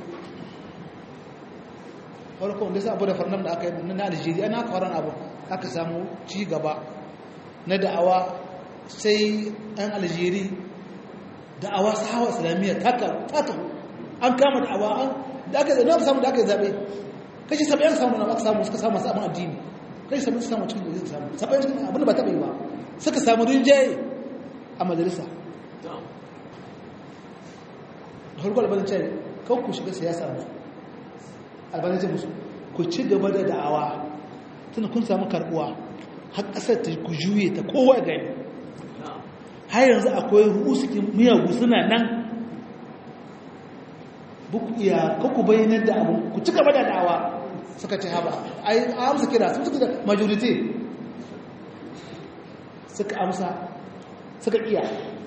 farkon da sa abu da farnan da aka yi na algeria na kwaron abu aka samu ci gaba na da'awa sai ɗan algeria da'awa sahawa islamiyya taka an kama da'awa an da aka zaɓe samu da aka zaɓe kashi saba'in samu na aka samu suka samu masu abin addini kashi saba'in samu cikin da zai samu saba'in cikin abin da ba taɓa yi ba suka samu rinjaye a majalisa da harko albanin ce kawai ku shiga siyasa musu albanin ce musu ku ci gaba da da'awa tana kun samu karbuwa har ƙasar ta ku juye ta kowa gani har yanzu akwai rusukin miyagu suna nan buku iya kaku bayanar da abu ku ci gaba da da'awa suka ce haba ai amsa kira sun suka da majority suka amsa suka iya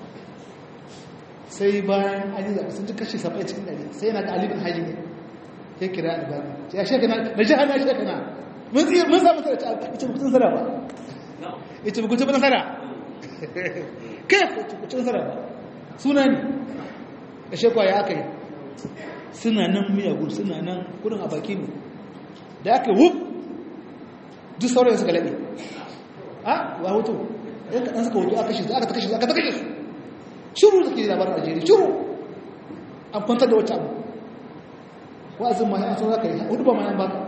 sai bayan an yi zaɓe sun ci kashi saba'in cikin ɗari sai yana da alibin hajji ne ya kira albani ya shekana da jihar na shekana mun tsaye mun samu tara ta ce bukutun nasara ba ya ce bukutun nasara kai bukutun nasara ba suna ne da shekwa ya aka yi suna nan miyagun suna nan kudin a baki ne da aka wuf duk sauran suka laɓe a wa hoto yan kaɗan suka hoto aka shi aka ta kashe su aka ta kashe su shuru da ke labarin algeria shuru an kwantar da wata abu wa'azin ma an san za ka yi hudu ba ma yan baka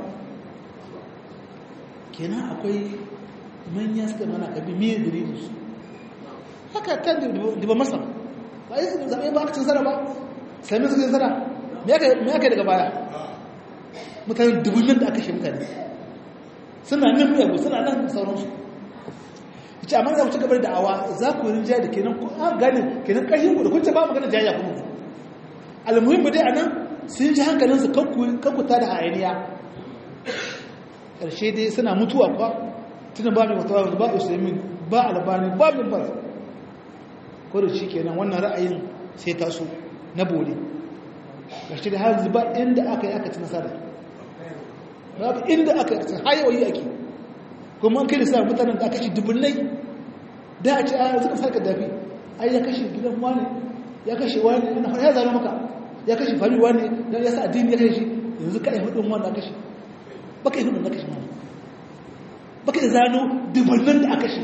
kenan akwai manya suka mana kabi miye dalilin su haka kan da ba masa ba yi zaɓe ba aka cin zara ba sami suka zara me aka daga baya mutane dubunin da aka shi mutane suna nan miyagu suna nan sauransu ce amma za ku ci gaba da awa za ku yi jaya da kenan ku an gane kenan ƙarfin ku da kun ce ba magana jaya kuma almuhim ba dai a nan sun ji hankalinsu kankuta da hayaniya ƙarshe dai suna mutuwa kwa tunan ba mai matawa ba usaimin ba albani ba min ba ko da shi kenan wannan ra'ayin sai taso na bole ƙarshe da har ba inda aka yi aka ci nasara babu inda aka yi hayawayi ake kuma an kai da sa mutanen da aka shi dubunnai da a ce a suka sarka dafi ai ya kashe gidan wani ya kashe wani yana fara ya zaro maka ya kashe fari wani ya sa addini ya kashe yanzu ka yi hudun wanda aka shi baka yi hudun da kashe wani baka yi zano dubunnan da aka shi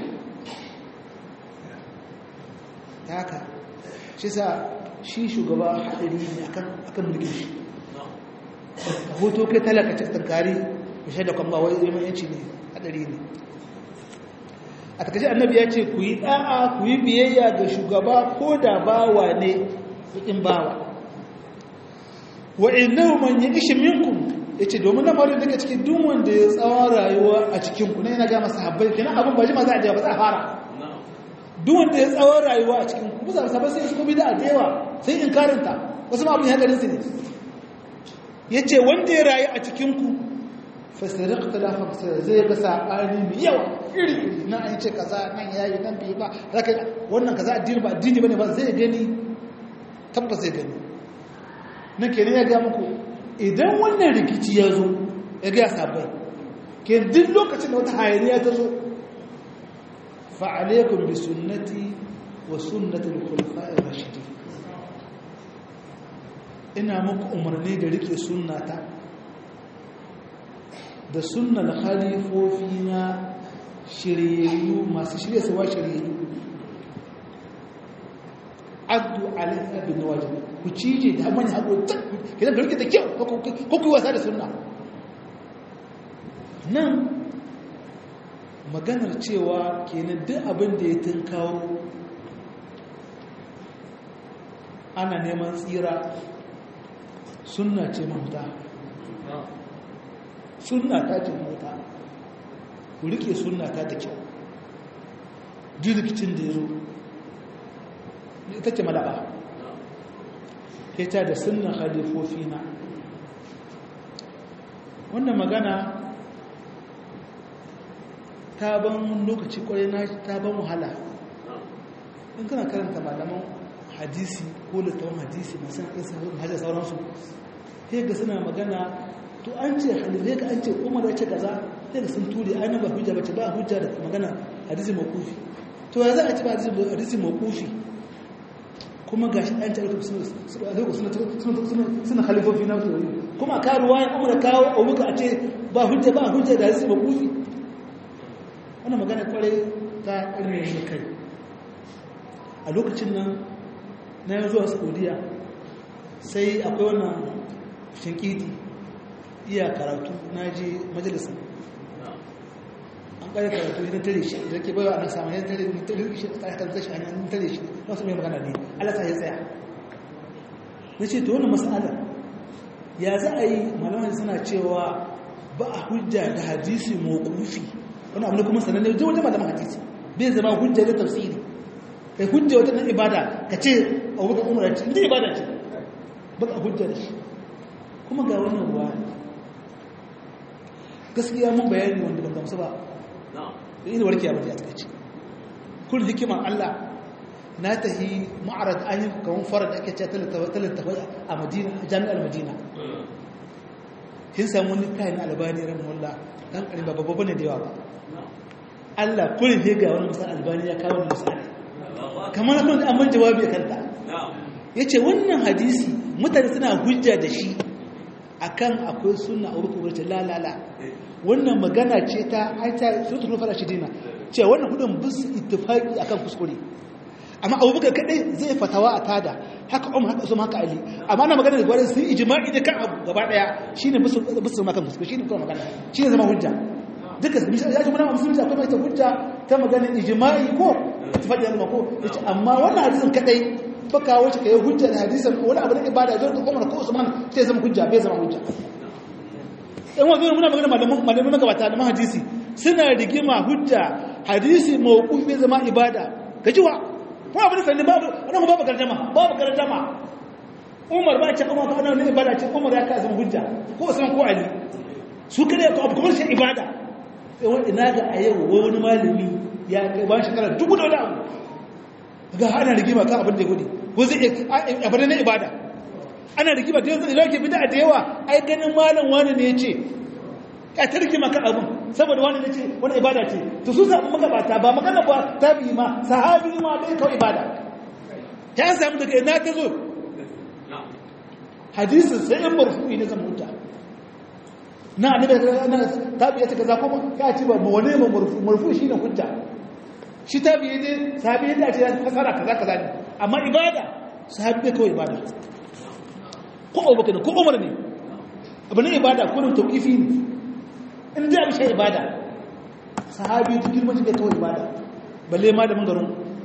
ta haka shi sa shi shugaba haɗari ne akan mulkin shi a hoto kai talaka cikin kari ya shaida kwamba wai zai yanci ne haɗari ne a takashe annabi ya ce ku yi ɗa'a ku yi biyayya ga shugaba ko da bawa ne baƙin bawa wa innahu man ya'ish minkum yace domin lamarin daga cikin duk wanda ya tsawon rayuwa a cikin ku ne yana ga masa habbai kenan abin ba jima za a je ba za a fara duk wanda ya tsawon rayuwa a cikin ku bisa sabai sai su kuma da adewa sai in karanta wasu ma abin hadarin su ne yace wanda ya rayu a cikin ku fasirik talafa fasir zai ga sabani mai yawa iri na an ce kaza nan yayi nan bai ba zaka wannan kaza addini ba addini bane ba zai gani tabbas zai gani nan kenan ya ga muku idan wannan rikici ya zo ya gaya sabai ke duk lokacin da wata hayaniya ta zo fa'alaikun bi sunnati wa sunnatul khulafa'ir rashidin ina muku umarni da rike sunnata da sunnan khalifofi na shiryayyu masu shirya sawa shiryayyu addu alaiha bin wajib ku cije da mani haƙo kidan da rike da kyau ko ku wasa da sunna nan maganar cewa kenan duk abin da ya tunkawo ana neman tsira sunna ce mahuta sunna ta ce mahuta ku rike sunna ta da kyau jirgicin da ya zo ita ce malaba ita da sunna halifofi na wannan magana ta ban lokaci kwarai na ta ban wahala in kana karanta malaman hadisi ko littawan hadisi masu isa hajjar sauransu sai ga suna magana to an ce halilai ka an ce umar ya ce kaza sai ga sun ture an ba hujja bace ba hujja da magana hadisi makufi to ya za a ci ba hadisi makufi kuma ga shi an tarihi suna halifofi na tori kuma ka ruwa ya umar kawo abuka a ce ba hujja ba hujja da hadisi makufi wannan magana kwarai ta ƙarni kai a lokacin nan na yi zuwa saudiya sai akwai wannan shinkiti iya karatu na je majalisa an ƙari karatu idan tare shi da ke bayan ana samun yan tare ne tare shi a kan shi hanyar tare shi na su mai magana ne allah ta ya tsaya na ce ta wannan matsalar ya za a yi malamai suna cewa ba a hujja da hadisi mawkufi wani abu ne kuma sanar da wajen malaman hadisi bai zama hujja da tafsiri kai hujja wata nan ibada ka ce a wuka umar ce inda ibada ce ba ka hujja da shi kuma ga wannan ruwa gaskiya mun bayani wanda ban gamsu ba da ina warke abin da ya takaice kun hikimar Allah na tahi ma'arad an yi kawon fara da ake ce talattafai a madina a jami'ar madina kin samu wani kayan albani ran wallah dan karin ba babba ne da yawa ba Allah kullum ne ga wani misal albani ya kawo misali kamar na kuma amma jawabi kanta ya ce wannan hadisi mutane suna hujja da shi akan akwai suna a wurin kubarci lalala wannan magana ce ta aita sun turu fara shi dina ce wannan hudun bisu ittifaki akan kuskure amma abubakar kadai zai fatawa a tada haka umar haka usman haka ali amma na magana da gwarin sun ijma'i da kan abu gaba daya shine bisu bisu makan kuskure shine kuma magana shine zama hujja duka ya ce mana musulunci akwai mai ta hujja ta magana ijma'i ko faɗi yana ko yace amma wannan hadisin kadai baka wace kai hujja da hadisin wani abu da ibada zai ko Umar ko Usman sai zama hujja bai zama hujja in wa muna magana malaman malaman magabata da hadisi suna rigima hujja hadisi mawquf bai zama ibada kaji wa ko abu da sanin babu wannan babu garjama babu garjama Umar ba ce Umar ko wannan ibada ce Umar ya ka zama hujja ko Usman ko Ali su kare ko abu kuma shi ibada ina ga a yau wani malami ya kai bayan shekara dubu da wani abu ga ana rigima kan abin da ya gudu ko zai abin na ibada ana rigima da yanzu ilauke bida da yawa ai ganin malam wani ne ya ce ya ta rigima kan abin saboda wani ne ce wani ibada ce to su samu magabata ba magana ba ta bi ma sahabi ma bai kawai ibada ta samu daga ina ta zo hadisin sai in marfu'i ne zan huta na annabi na tabiya ta kaza kuma ka ci ba wani ma marfu marfu shine hujja shi tabiya ne sahabi ne ce fasara kaza kaza ne amma ibada sahabi ne kawai ibada ko abubakar ko umar ne abu ne ibada ko nan tauqifi ne in da bi shi ibada sahabi duk girman shi ne kawai ibada balle ma da mangaron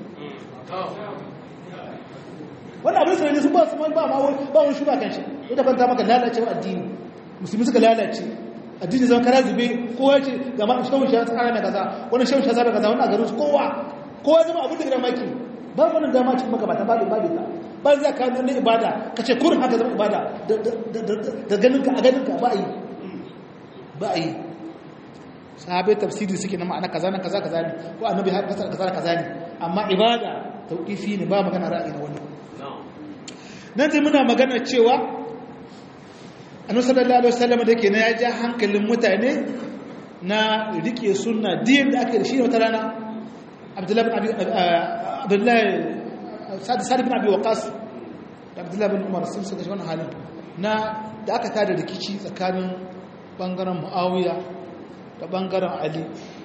wani abin sanani sun ba su ba ma ba wani shuba kan shi ita kan ta maka lalacewa addini musulmi suka lalace addini zama kara zube kowa ce ga ma shawun shi tsara na kaza wani shawun shi tsara kaza wani a garin su kowa kowa zama abin da gidan maki ba wani dama cikin magabata ba da babu ta ba za ka nuna ibada ka ce kurin haka zama ibada da ganinka a ganinka ba a yi ba a yi sahabai tafsiri suke na ma'ana kaza na kaza kaza ne ko annabi har kasar kaza kaza ne amma ibada tauqifi ne ba magana ra'ayi na wani nan sai muna magana cewa annabi sallallahu alaihi wasallam da ke na ya ja hankalin mutane na rike sunna din da aka da shi wata rana abdullahi bin abi abdullahi sa'd bin abi waqas da abdullahi bin umar sun saka wannan halin na da aka tada rikici tsakanin bangaren muawiya da bangaren ali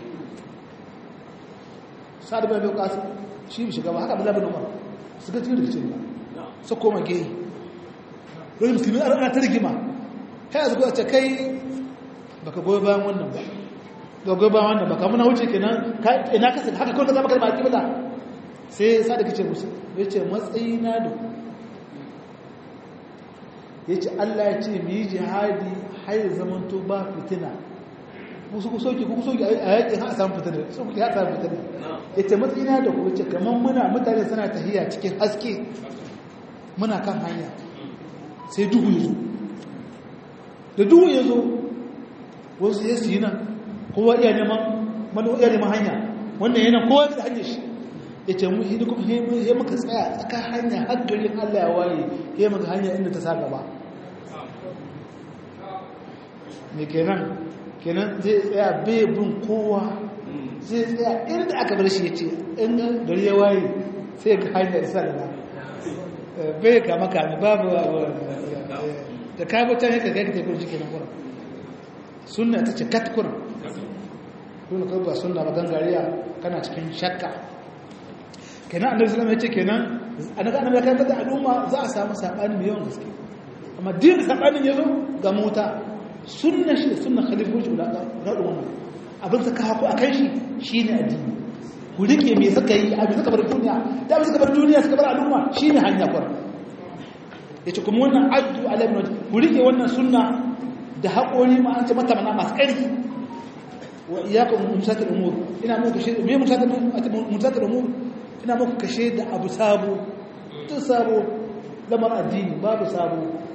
sa'd bin abi waqas shi bi shiga ba haka abdullahi bin umar suka cikin rikicin ba su koma gehe wani musulmi ana ta rigima kai a zuwa ce kai baka goyi bayan wannan ba ga goyi bayan wannan ba ka muna wuce kenan ina kasa haka kawai ka zama kalma a bada sai sa da kace musu ya ce matsayi na da ya ce allah ya ce mu yi jihadi har zamanto ba fitina musu ku soke ku soke a yaƙi ha a samu fitina su ku ya samu fitina ya ce matsayi na da ku ya ce kamar muna mutane suna tahiya cikin haske muna kan hanya sai duhu ya zo da duhu ya zo wasu ya su yi nan kowa iya neman manu iya neman hanya wannan yana kowa da hanyar shi ya ce mu hidi kuma ya muka tsaya tsaka hanya har garin allah ya waye ya muka hanya inda ta sa gaba me kenan kenan zai tsaya bai bin kowa zai tsaya inda aka bar shi ya ce in gari ya waye sai ga hanya isa da bai kama kame babu da ka bi can yaka kai ka tafi jikin kuna sunna ta ce kat kuna kuna kai ba sunna ba gangariya kana cikin shakka kenan annabi sallallahu alaihi wasallam yace kenan annabi annabi ya kai da al'umma za a samu sabani mai yawan gaske amma din sabanin yazo ga mota sunna shi sunna khalifoji da ga wannan abin da ka hako akan shi shine addini ku rike me suka yi abin suka bar duniya da abin suka bar duniya suka bar al'umma shine hanya kwar yace kuma wannan addu ala ibn ku rike wannan sunna da haƙori ma an ce mata mana masu ƙarfi wa iyyakum musatil umur ina muku kashe me musatil musatil umur ina muku kashe da abu sabo tun sabo lamar addini babu sabo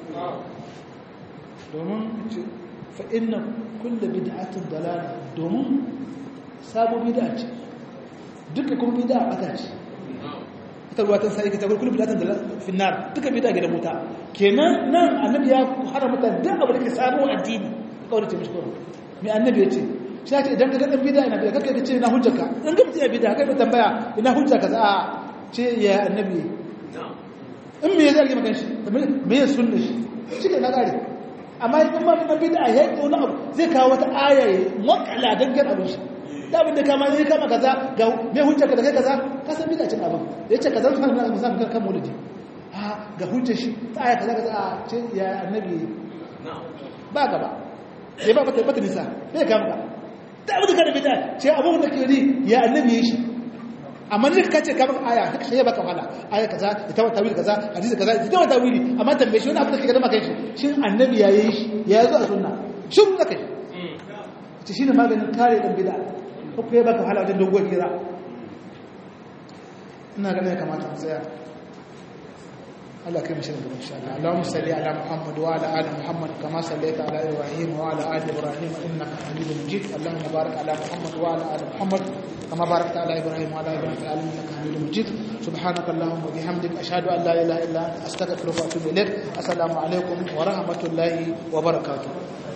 domin fa inna kullu bid'atin dalala domin sabo bid'a ce duka kuma bid'a bata ce ita ruwa ta sai ta kullu bid'atin dalala fi nar duka bid'a ga da muta kenan nan annabi ya haramta duk abu da ke sabo addini kawai ce mishi kawai me annabi ya ce shi ce idan ka ga dan bid'a ina bid'a kake ce ina hujjarka in ga mutum ya bid'a kai ka tambaya ina hujjarka za a ce ya annabi in me ya zargi maka shi me ya sunna shi shi ke na gare amma in ma dan bid'a ya yi wani abu zai kawo wata aya ya makala dan gar abin shi da abin da kama zai kama kaza ga me hujjarka da kai kaza ka san bid'a cin abin ya ce kaza sun na musamman kan kan maulidi ha ga hujjar shi ta aya kaza kaza a ce ya annabi ba gaba ya ba bata bata nisa sai kama ka da abin da ka da bid'a ce abin da ke ri ya annabi ya shi amma ne ka ce ka baka aya haka sai baka wala aya kaza ita wata tawili kaza hadisi kaza ita wata tawili amma tambaye shi wani abu da kake da maka shi shin annabi ya yi shi ya zo a sunna shin da kai ce shine maganin kare dan bid'a ko kai baka wahala wajen dogon kira ina ganin ya kamata mu tsaya الله كريم شر ان شاء الله اللهم صل على محمد وعلى ال محمد كما صليت على ابراهيم وعلى ال ابراهيم انك حميد مجيد اللهم بارك على محمد وعلى ال محمد كما باركت على ابراهيم وعلى ال ابراهيم في العالمين انك حميد مجيد سبحانك اللهم وبحمدك اشهد ان لا اله الا انت استغفرك واتوب اليك السلام عليكم ورحمه الله وبركاته